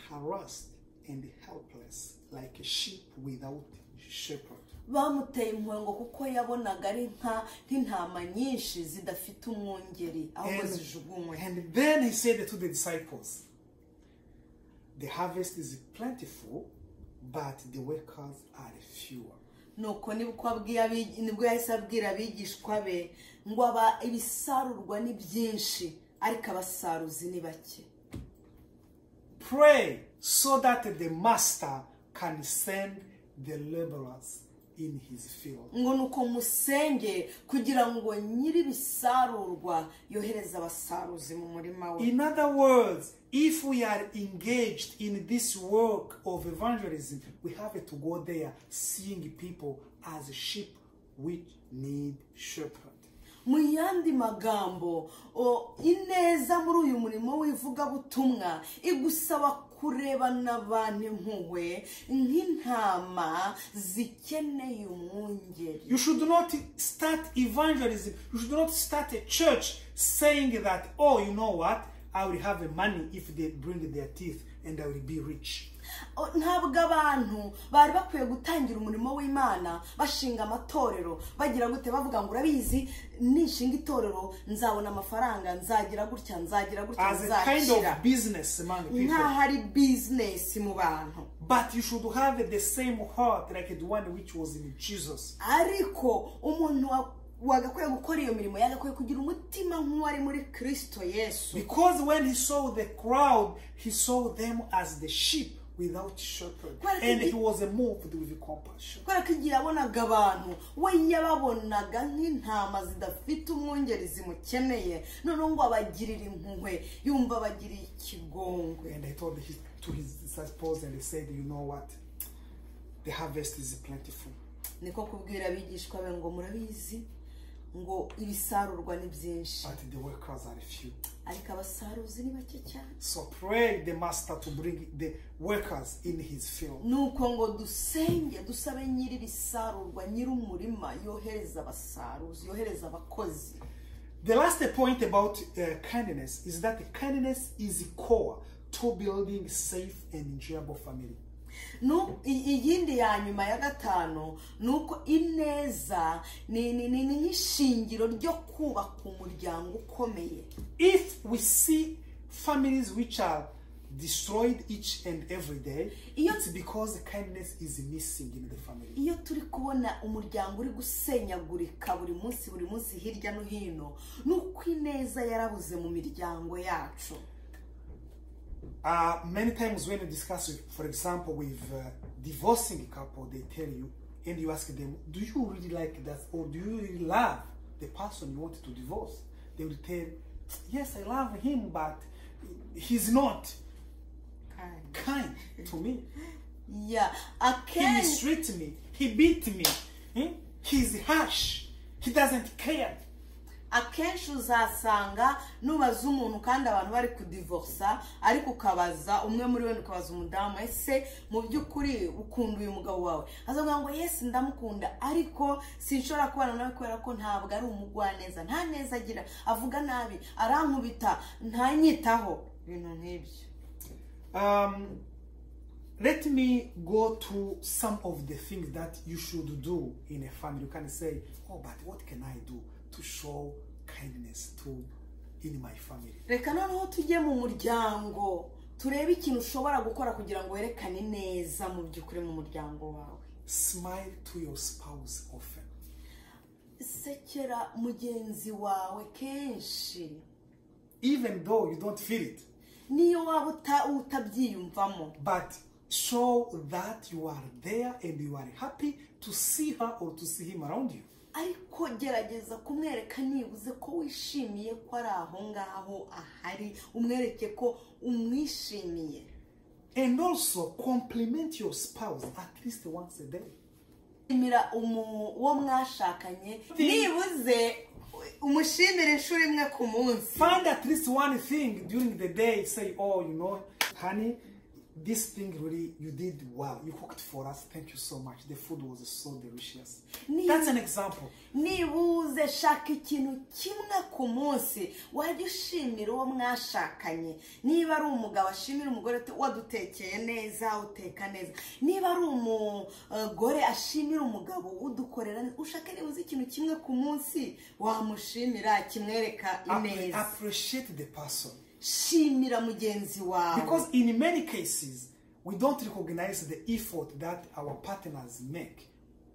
Speaker 2: harassed and helpless, like a sheep without shepherd.
Speaker 1: bamuteye impongo kuko yabonaga ari nka nk'intama nyinshi zidafite umwungeri ahubwo
Speaker 2: And,
Speaker 1: zijugunywe
Speaker 2: and then he said to the disciples, The harvest is plentiful, but the workers are fewer.
Speaker 1: nuko nibwo abwiye abi- nibwo yahise abwira abigishwa be ngo aba ibisarurwa ni byinshi ariko abasaruzi ni bake
Speaker 2: Pray so that the master can send the laborers in his field.
Speaker 1: ngo ni uko musenge kugira ngo nyiri ibisarurwa yohereze abasaruzi mu murima we
Speaker 2: In other words, if we are engaged in this work of evangelism, we have to go there seeing people as sheep which need shepherd.
Speaker 1: mu yandi magambo o, ineza muri uyu murimo w'ivugabutumwa igusaba kurebana abantu impuhwe nk'intama zikeneye umwungeri
Speaker 2: You should not start evangelism. You should not start a church saying that, oh, you know what? I will have money if they bring their teeth and I will be rich.
Speaker 1: O, ntabwo abantu bari bakwiye gutangira umurimo w'imana bashinga amatorero bagira gute bavuga ngo urabizi nishinga itorero nzabona amafaranga nzagira gutya nzagira gutya
Speaker 2: As a kind of
Speaker 1: nzakira
Speaker 2: business among people.
Speaker 1: nk'aho ari bizinesi mu bantu
Speaker 2: But you should have the same heart like the one which was in Jesus.
Speaker 1: ariko umuntu wa- wagakwiye gukora iyo mirimo yagakwiye kugira umutima nk'uwari muri kirisito yesu
Speaker 2: Because when he saw the crowd, he saw them as the sheep without shepherd.
Speaker 1: Well,
Speaker 2: And
Speaker 1: it-
Speaker 2: he was moved with compassion.
Speaker 1: kubera ko igihe yabonaga abantu we yababonaga nk'intama zidafite umwungeri zimukeneye noneho ngo abagirire impuhwe yumva abagiriye ikigongwe
Speaker 2: And he told his, to his disciples and he said, You know what? The harvest is plentiful,
Speaker 1: niko kubwira abigishwa be ngo murabizi ngo ibisarurwa ni byinshi
Speaker 2: but the workers are few.
Speaker 1: ariko abasaruzi ni bake cyane
Speaker 2: So pray the master to bring the workers in his field.
Speaker 1: nuko ngo dusenge dusabe nyiri ibisarurwa nyiri umurima yohereza abasaruzi yohereza abakozi
Speaker 2: The last point about uh, kindness is that kindness is core to building safe and enjoyable family.
Speaker 1: Nu- i- iyindi ya nyuma ya gatanu ni uko ineza ni ni- ni- ni nk'ishingiro ryo kubaka umuryango ukomeye
Speaker 2: If we see families which are destroyed each and every day,
Speaker 1: Iyo-
Speaker 2: it's because kindness is missing in the family.
Speaker 1: iyo turi kubona umuryango uri gusenyagurika buri munsi buri munsi hirya no hino ni uko ineza yarabuze mu miryango yacu
Speaker 2: Uh, many times when you discuss, with, for example, with uh, divorcing couple, they tell you and you ask them, "Do you really like that, or do you really love the person you want to divorce?" They will tell, "Yes, I love him, but he's not kind to me.
Speaker 1: ya
Speaker 2: He
Speaker 1: akenshi
Speaker 2: mistreats me. He beat me. Hmm? He's harsh. He doesn't care."
Speaker 1: akenshi uzasanga nubaza umuntu kandi abantu bari kudivorsa ariko ukabaza umwe muri bo ukabaza umudamu ese mu by'ukuri ukunda uyu mugabo wawe azavuga ngo yesi ndamukunda ariko sinshobora kubana nawe kubera ko ntabwo ari umugwaneza nta neza agira avuga nabi arankubita ntanyitaho ibintu nk'ibyo
Speaker 2: um, let me go to some of the things that you should do in a family. You can say, oh, but what can I do to show kindness to in my family?
Speaker 1: reka noneho tujye mu muryango turebe ikintu ushobora gukora kugira ngo werekane neza mu by'ukuri mu muryango wawe
Speaker 2: Smile to your spouse often.
Speaker 1: sekera mugenzi wawe kenshi
Speaker 2: Even though you don't feel it,
Speaker 1: niyo waba uta- utabyiyumvamo
Speaker 2: but show that you are there and you are happy to see her or to see him around you.
Speaker 1: ariko gerageza kumwereka nibuze ko wishimiye ko ari aho ngaho ahari umwereke ko umwishimiye
Speaker 2: And also compliment your spouse at least once a day.
Speaker 1: shimira umu- uwo mwashakanye nibuze umushimire inshuro imwe ku munsi
Speaker 2: Find at least one thing during the day. Say, oh, you know, honey, this thing really you did well. You cooked for us. Thank you so much. The food was so delicious.
Speaker 1: Ni-
Speaker 2: That's an example.
Speaker 1: nibuze shaka ikintu kimwe ku munsi wajya ushimira uwo mwashakanye niba ari umugabo ashimira umugore uti wadutekeye neza uteka neza niba ari umugore ashimira umugabo udukorera neza ushake nibuze ikintu kimwe ku munsi wamushimira kimwereka
Speaker 2: Appre-
Speaker 1: ineza
Speaker 2: appreciate the person.
Speaker 1: shimira mugenzi wawe
Speaker 2: Because in many cases, we don't recognize the effort that our partners make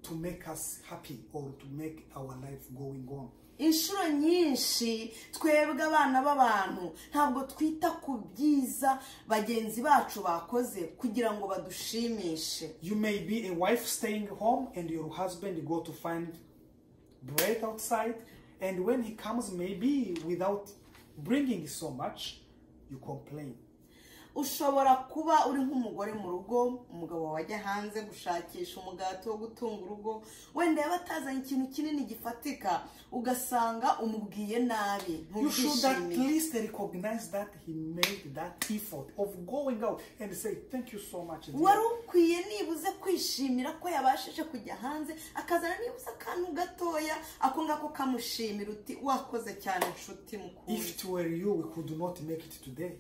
Speaker 2: to make us happy or to make our life going on.
Speaker 1: inshuro nyinshi twebwe abana b'abantu ntabwo twita ku byiza bagenzi bacu bakoze kugira ngo badushimishe
Speaker 2: You may be a wife staying home and your husband go to find bread outside, and when he comes, maybe without bringing so much, you complain.
Speaker 1: ushobora kuba uri nk'umugore mu rugo umugabo wawe ajya hanze gushakisha umugati wo gutunga urugo wenda yaba atazanye ikintu kinini gifatika ugasanga umubwiye nabi
Speaker 2: You should at
Speaker 1: ntubyishimiye
Speaker 2: least recognize that he made that effort of going out and say, Thank you so much. dear."
Speaker 1: wari ukwiye nibuze kwishimira ko yabashije kujya hanze akazana nibuze akantu gatoya ako ngako kamushimira uti wakoze cyane nshuti mukuru
Speaker 2: If it were you, we could not make it today.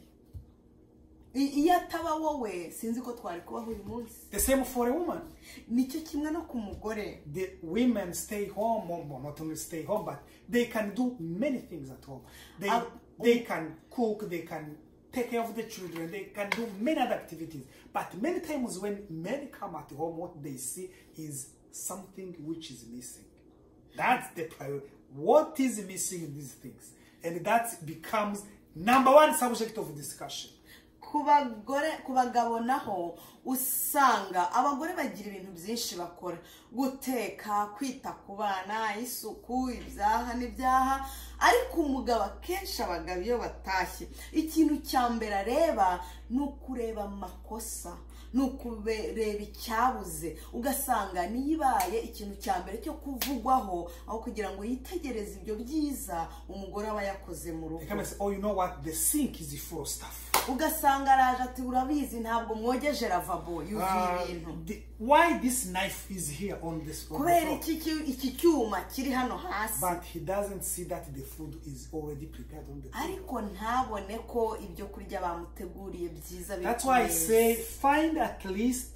Speaker 1: I- iyo ataba wowe sinzi ko twari kubaho uyu munsi
Speaker 2: The same for a woman.
Speaker 1: nicyo kimwe no ku mugore
Speaker 2: The women stay home, or well, not only stay home, but they can do many things at home. They,
Speaker 1: Uh,
Speaker 2: they can cook, they can take care of the children, they can do many other activities. But many times when men come at home, what they see is something which is missing. That's the priority. What is missing in these things? And that becomes number one subject of discussion.
Speaker 1: ku bagore ku bagabo naho usanga abagore bagira ibintu byinshi bakora guteka kwita ku bana isuku ibyaha n'ibyaha ariko umugabo akenshi abagabo iyo batashye ikintu cya mbere areba ni ukureba amakosa ni ukureba icyabuze ugasanga niyibaye ikintu cya mbere cyo kuvugwaho aho kugira ngo yitegereze ibyo byiza umugore aba yakoze mu
Speaker 2: They
Speaker 1: rugo
Speaker 2: come and say, oh, you know what? The sink is full of stuff.
Speaker 1: ugasanga araje ati urabizi ntabwo mwogeje ravabo yuzuye
Speaker 2: Uh,
Speaker 1: ibintu
Speaker 2: the, why this knife is here on this on the
Speaker 1: kubera
Speaker 2: floor?
Speaker 1: iki ki- iki cyuma kiri hano hasi
Speaker 2: but he doesn't see that the food is already prepared on the table.
Speaker 1: ariko ntabone ko ibyo kurya bamuteguriye byiza biri
Speaker 2: That's
Speaker 1: ku
Speaker 2: why I
Speaker 1: meza.
Speaker 2: say find at least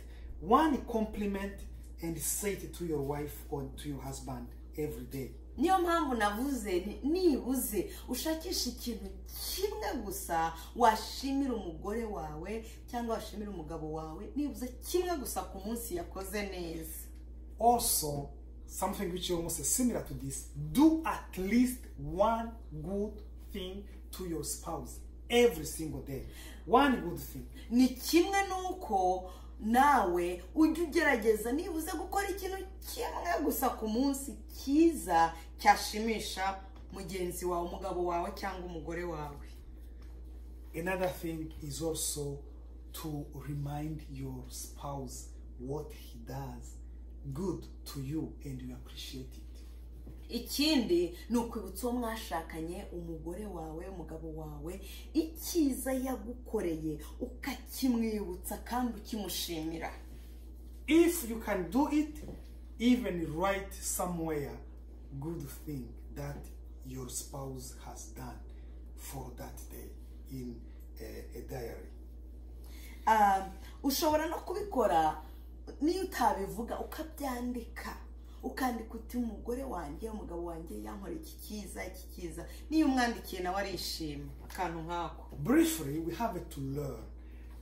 Speaker 2: one compliment and say it to your wife or to your husband every day.
Speaker 1: niyo mpamvu navuze nti nibuze ushakishe ikintu kimwe gusa washimira umugore wawe cyangwa washimira umugabo wawe nibuze kimwe gusa ku munsi yakoze neza
Speaker 2: Also, something which is almost similar to this, do at least one good thing to your spouse every single day. One good thing.
Speaker 1: ni kimwe n'uko nawe ujya ugerageza nibuze gukora ikintu kimwe gusa ku munsi cyiza cyashimisha mugenzi wawe umugabo wawe cyangwa umugore wawe
Speaker 2: Another thing is also to remind your spouse what he does good to you and you appreciate it.
Speaker 1: ikindi ni ukwibutsa uwo mwashakanye umugore wawe umugabo wawe icyiza yagukoreye ukakimwibutsa kandi ukimushimira
Speaker 2: If you can do it, even write somewhere good thing that your spouse has done for that day in a, a diary.
Speaker 1: Ah, ushobora no kubikora niyo utabivuga ukabyandika ukandika uti umugore wanjye umugabo wanjye yankora iki cyiza iki cyiza niyo umwandikiye nawe arishima akantu nk'ako
Speaker 2: Briefly, we have to learn.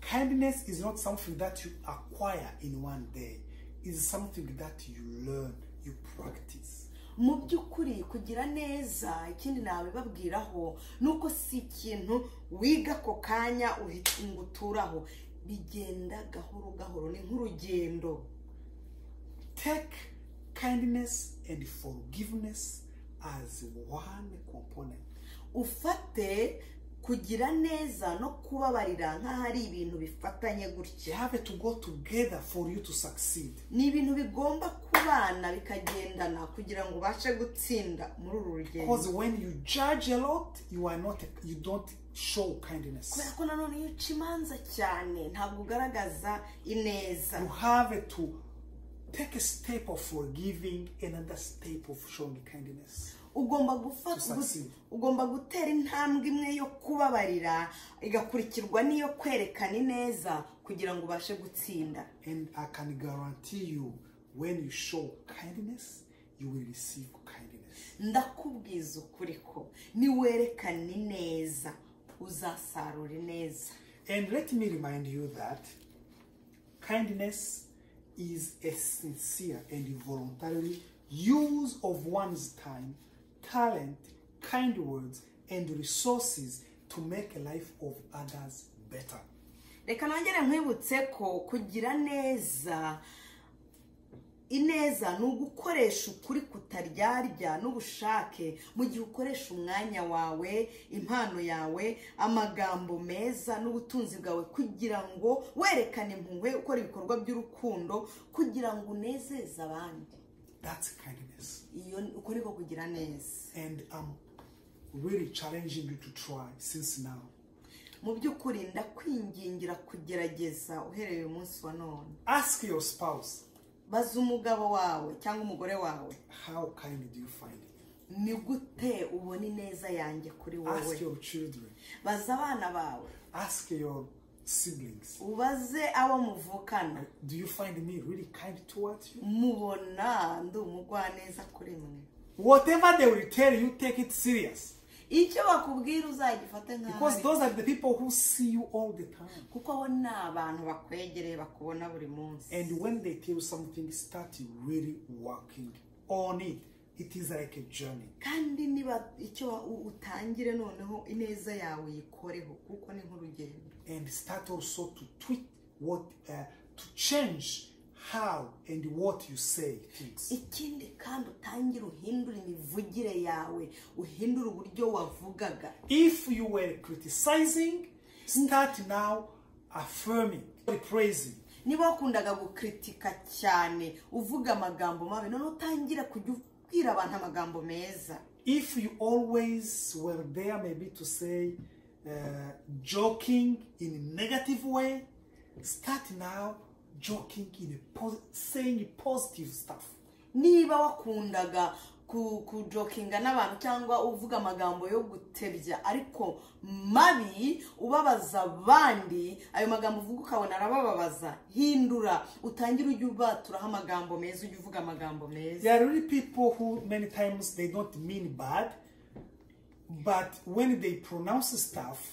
Speaker 2: Kindness is not something that you acquire in one day. It's something that you learn, you practice.
Speaker 1: mu by'ukuri kugira neza ikindi nabibabwiraho ni uko si ikintu wiga ako kanya uhita ngo uturaho bigenda gahoro gahoro ni nk'urugendo
Speaker 2: Take kindness and forgiveness as one component.
Speaker 1: ufate kugira neza no kubabarira nk'aho ari ibintu bifatanye
Speaker 2: They
Speaker 1: gutya
Speaker 2: have to go together for you to succeed.
Speaker 1: ni ibintu bigomba kubana bikagendana kugira ngo ubashe gutsinda muri uru
Speaker 2: Because
Speaker 1: rugendo
Speaker 2: when you judge a lot, you are not you don't show kindness.
Speaker 1: kubera ko nanone iyo uca imanza cyane ntabwo ugaragaza ineza
Speaker 2: You have to take a step of forgiving and another step of showing kindness.
Speaker 1: ugomba gufata
Speaker 2: Succeed.
Speaker 1: ugomba gutera intambwe imwe yo kubabarira igakurikirwa n'iyo kwerekana ineza kugira ngo ubashe gutsinda
Speaker 2: And I can guarantee you, when you show kindness, you will receive kindness.
Speaker 1: ndakubwiza ukuri ko niwerekana ineza uzasarura ineza
Speaker 2: And let me remind you that kindness is a sincere and voluntary use of one's time, talent, kind words, and resources to make life of others better.
Speaker 1: reka nongere nkwibutse ko kugira neza ineza ni ugukoresha ukuri kutaryarya n'ubushake mu gihe ukoresha umwanya wawe impano yawe amagambo meza n'ubutunzi bwawe kugira ngo werekane impuhwe ukora ibikorwa by'urukundo kugira ngo unezeze abandi
Speaker 2: That's kindness.
Speaker 1: iyo ukora ko kugira neza
Speaker 2: And I'm really challenging you to try since now.
Speaker 1: mu by'ukuri ndakwingingira kugerageza uhereye uyu munsi wa none
Speaker 2: Ask your spouse,
Speaker 1: baza umugabo wawe cyangwa umugore wawe
Speaker 2: how kind do you find it?
Speaker 1: ni gute ubona ineza yanjye kuri
Speaker 2: Ask
Speaker 1: wowe
Speaker 2: your children,
Speaker 1: baza abana bawe
Speaker 2: ask your siblings.
Speaker 1: ubaze abo muvukana
Speaker 2: Do you find me really kind towards you?
Speaker 1: mubona ndi umugwaneza kuri mwe
Speaker 2: Whatever they will tell you, take it serious.
Speaker 1: icyo bakubwira uzagifate nk'aho
Speaker 2: Because
Speaker 1: ari cyo.
Speaker 2: those are the people who see you all the time.
Speaker 1: kuko abo ni abantu bakwegereye bakubona buri munsi
Speaker 2: And when they tell you something, start really working on it. It is like a journey.
Speaker 1: kandi niba icyo u- utangire noneho ineza yawe uyikoreho kuko ni nk'urugendo
Speaker 2: And start also to tweet what, uh, to change how and what you say things.
Speaker 1: ikindi kandi utangire uhindure imivugire yawe uhindure uburyo wavugaga
Speaker 2: If you were criticizing, start now affirming, praising.
Speaker 1: niba wakundaga gukritika cyane uvuga amagambo mabi none utangire kujya ubwira abantu amagambo meza
Speaker 2: if you always were there maybe to say uh, joking in a negative way start now joking in a pos- saying positive stuff
Speaker 1: niba wakundaga ku- kujokinga n'abantu cyangwa uvuga amagambo yo gutebya ariko mabi ubabaza abandi ayo magambo uvuga ukabona arabababaza hindura utangire ujye ubaturaho amagambo meza ujye uvuga amagambo meza
Speaker 2: there are really people who many times they don't mean bad but when they pronounce stuff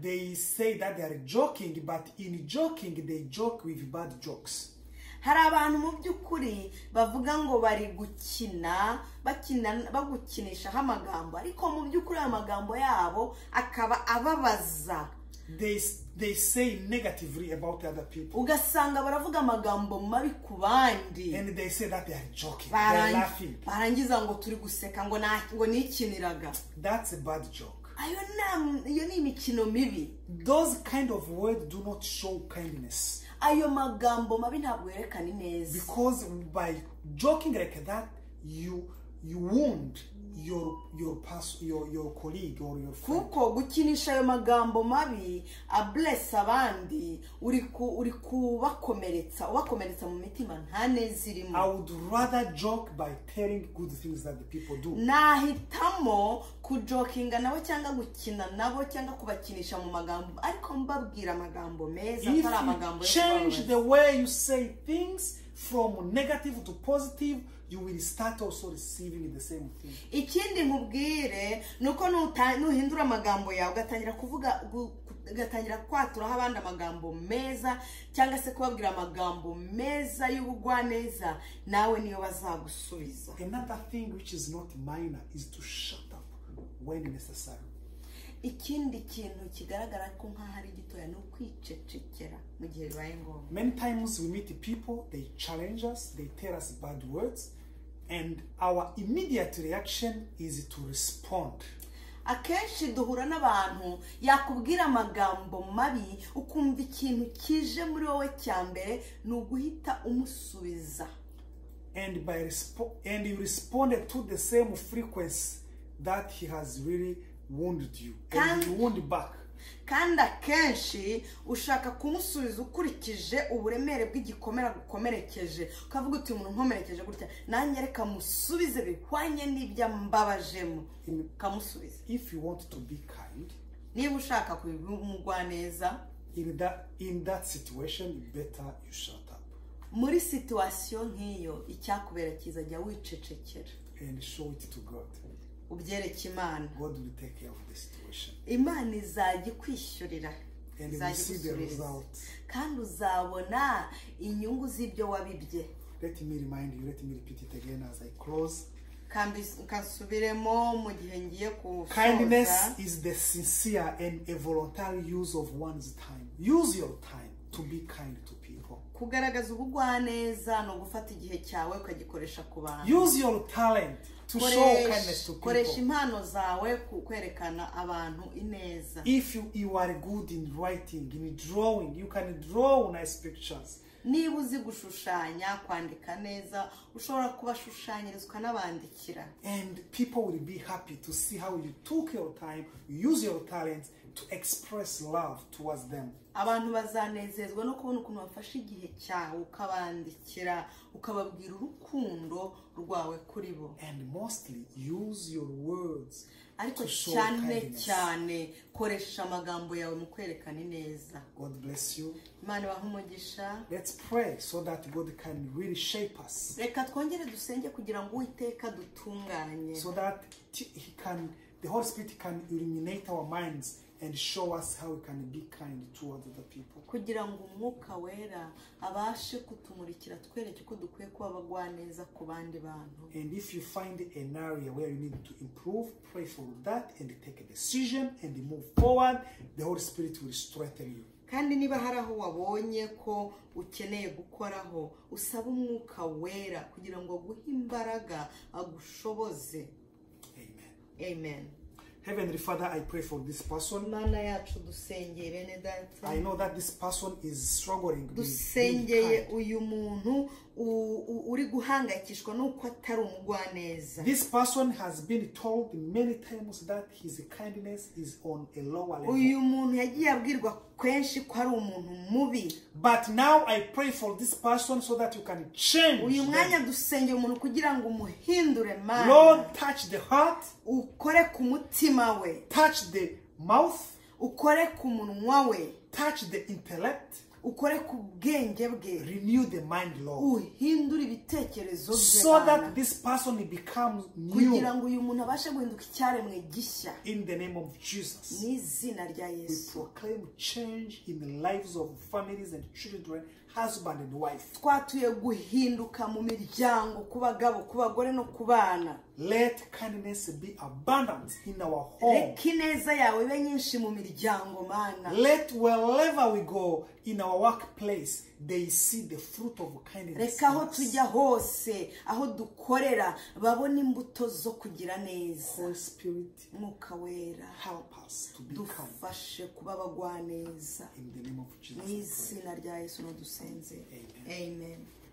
Speaker 2: they say that they are joking but in joking they joke with bad jokes
Speaker 1: hari abantu mu by'ukuri bavuga ngo bari gukina bakina bagukinishaho amagambo ariko mu by'ukuri ayo magambo yabo akaba ababaza
Speaker 2: they, s- they say negatively about other people
Speaker 1: ugasanga baravuga amagambo mabi ku bandi
Speaker 2: and they say that they are joking they are
Speaker 1: Barangi-
Speaker 2: laughing
Speaker 1: barangiza ngo turi guseka ngo nta- ngo nikiniraga
Speaker 2: That's a bad joke.
Speaker 1: ayo ni iyo ni imikino mibi
Speaker 2: Those kind of words do not show kindness
Speaker 1: ayo magambo mabi ntabwo yerekana ineza
Speaker 2: because by joking like that, you you wound your your pers- your your colleague or your friend.
Speaker 1: kuko gukinisha ayo magambo mabi aburese abandi uri ku- uri kubakomeretsa ubakomeretsa mu mitima nta neza
Speaker 2: I
Speaker 1: irimo
Speaker 2: would rather joke by telling good things that the people do.
Speaker 1: nahitamo kujokinga nabo cyangwa gukina nabo cyangwa kubakinisha mu magambo ariko mbabwira amagambo meza
Speaker 2: If
Speaker 1: atari amagambo
Speaker 2: you
Speaker 1: yo
Speaker 2: change
Speaker 1: kubabaza.
Speaker 2: the way you say things from negative to positive, you will start also receiving the same thing.
Speaker 1: ikindi nkubwire ni uko nuta- nuhindura amagambo yawe ugatangira kuvuga gu- ugatangira kwaturaho abandi amagambo meza cyangwa se kubabwira amagambo meza y'ubugwaneza nawe niyo bazagusubiza
Speaker 2: Another thing which is not minor is to shut up when necessary.
Speaker 1: ikindi kintu kigaragara ko nk'aho ari gitoya ni ukwicecekera mu gihe bibaye ngombwa
Speaker 2: Many times we meet people, they challenge us, they tell us bad words, and our immediate reaction is to respond.
Speaker 1: akenshi duhura n'abantu yakubwira amagambo mabi ukumva ikintu kije muri wowe cya mbere ni uguhita umusubiza
Speaker 2: and by respo- and you responded to the same frequency that he has really wounded you and
Speaker 1: Kandi-
Speaker 2: you wound back
Speaker 1: kandi akenshi ushaka kumusubiza ukurikije uburemere bw'igikomere gukomerekeje ukavuga uti umuntu nkomerekeje gutya nanjye reka musubize bihwanye n'ibyo mbabajemo
Speaker 2: In-
Speaker 1: ukamusubiza
Speaker 2: if you want to be kind
Speaker 1: niba ushaka kumugwa neza
Speaker 2: in that in that situation better you shut up
Speaker 1: muri situwasiyo nk'iyo icyakubera cyiza jya wicecekera
Speaker 2: and show it to god
Speaker 1: ubyereke imana
Speaker 2: god will take care of the situation
Speaker 1: imana izajya ikwishyurira
Speaker 2: and you will
Speaker 1: izajya
Speaker 2: see the
Speaker 1: igusubiriza
Speaker 2: result
Speaker 1: kandi uzabona inyungu z'ibyo wabibye
Speaker 2: let me remind you let me repeat it again as i close
Speaker 1: Kambi- kansubiremo mu gihe ngiye
Speaker 2: kindness
Speaker 1: gusoza
Speaker 2: is the sincere and a voluntary use of one's time use your time to be kind to people
Speaker 1: kugaragaza ubugwaneza ni ugufata igihe cyawe ukagikoresha ku bantu
Speaker 2: Use your talent to show
Speaker 1: Koresha-
Speaker 2: kindness to
Speaker 1: koresha
Speaker 2: people.
Speaker 1: impano zawe ku kwerekana abantu ineza
Speaker 2: If you, you are good in writing, in drawing, you can draw nice pictures.
Speaker 1: niba uzi gushushanya kwandika neza ushobora kubashushanyiriza ukanabandikira
Speaker 2: And people will be happy to see how you took your time, use your talent to express love towards them.
Speaker 1: abantu bazanezezwa no kubona ukuntu bafashe igihe cyawe ukabandikira ukababwira urukundo rwawe kuri bo
Speaker 2: And mostly use your words
Speaker 1: ariko
Speaker 2: to show
Speaker 1: cyane
Speaker 2: kindness.
Speaker 1: cyane koresha amagambo yawe mu kwerekana ineza
Speaker 2: God bless you.
Speaker 1: imana ibahe umugisha
Speaker 2: Let's pray so that God can really shape us,
Speaker 1: reka twongere dusenge kugira ngo uwiteka dutunganye
Speaker 2: so that t- He can, the Holy Spirit can illuminate our minds and show us how we can be kind towards other people.
Speaker 1: kugira ngo umwuka wera abashe kutumurikira twereke ko dukwiye kuba abagwaneza ku bandi bantu
Speaker 2: And if you find an area where you need to improve, pray for that and take a decision and move forward. The Holy Spirit will strengthen you.
Speaker 1: kandi niba hari aho wabonye ko ukeneye gukoraho usaba umwuka wera kugira ngo aguhe imbaraga agushoboze
Speaker 2: Amen.
Speaker 1: amen
Speaker 2: Heavenly Father, I pray for this person.
Speaker 1: imana yacu dusengeye bene data
Speaker 2: I know that this person is struggling with being
Speaker 1: dusengeye
Speaker 2: kind.
Speaker 1: uyu muntu u- u- uri guhangayikishwa n'uko atari umugwaneza
Speaker 2: This person has been told many times that his kindness is on a lower level.
Speaker 1: uyu muntu yagiye abwirwa kenshi ko ari umuntu mubi
Speaker 2: But now I pray for this person so that you can change.
Speaker 1: uyu mwanya
Speaker 2: them.
Speaker 1: dusengeye umuntu kugira ngo umuhindure mana
Speaker 2: Lord, touch the heart,
Speaker 1: ukore ku mutima we
Speaker 2: touch the mouth,
Speaker 1: ukore ku munwa we
Speaker 2: touch the intellect.
Speaker 1: ukore ku bwenge bwe
Speaker 2: renew the mind lord
Speaker 1: uhindure ibitekerezo bye
Speaker 2: so
Speaker 1: Mana,
Speaker 2: that this person becomes
Speaker 1: kugira
Speaker 2: new
Speaker 1: ngo uyu muntu abashe guhinduka icyaremwe gishya
Speaker 2: in the name of jesus
Speaker 1: n'izina rya
Speaker 2: we
Speaker 1: yesu
Speaker 2: proclaim change in the lives of families and children husband and wife
Speaker 1: twatuye guhinduka mu miryango ku bagabo ku bagore no ku bana
Speaker 2: let kindness be abundant in our home
Speaker 1: reka ineza yawe ibe nyinshi mu miryango mana
Speaker 2: let wherever we go in our workplace they see the fruit of kindness
Speaker 1: reka aho
Speaker 2: in us.
Speaker 1: tujya hose aho dukorera babona imbuto zo kugira neza
Speaker 2: holy spirit
Speaker 1: mwuka wera
Speaker 2: help us to be kind
Speaker 1: dufashe kuba abagwaneza
Speaker 2: in the name of jesus I pray.
Speaker 1: n'izina rya yesu n'udusenzera amen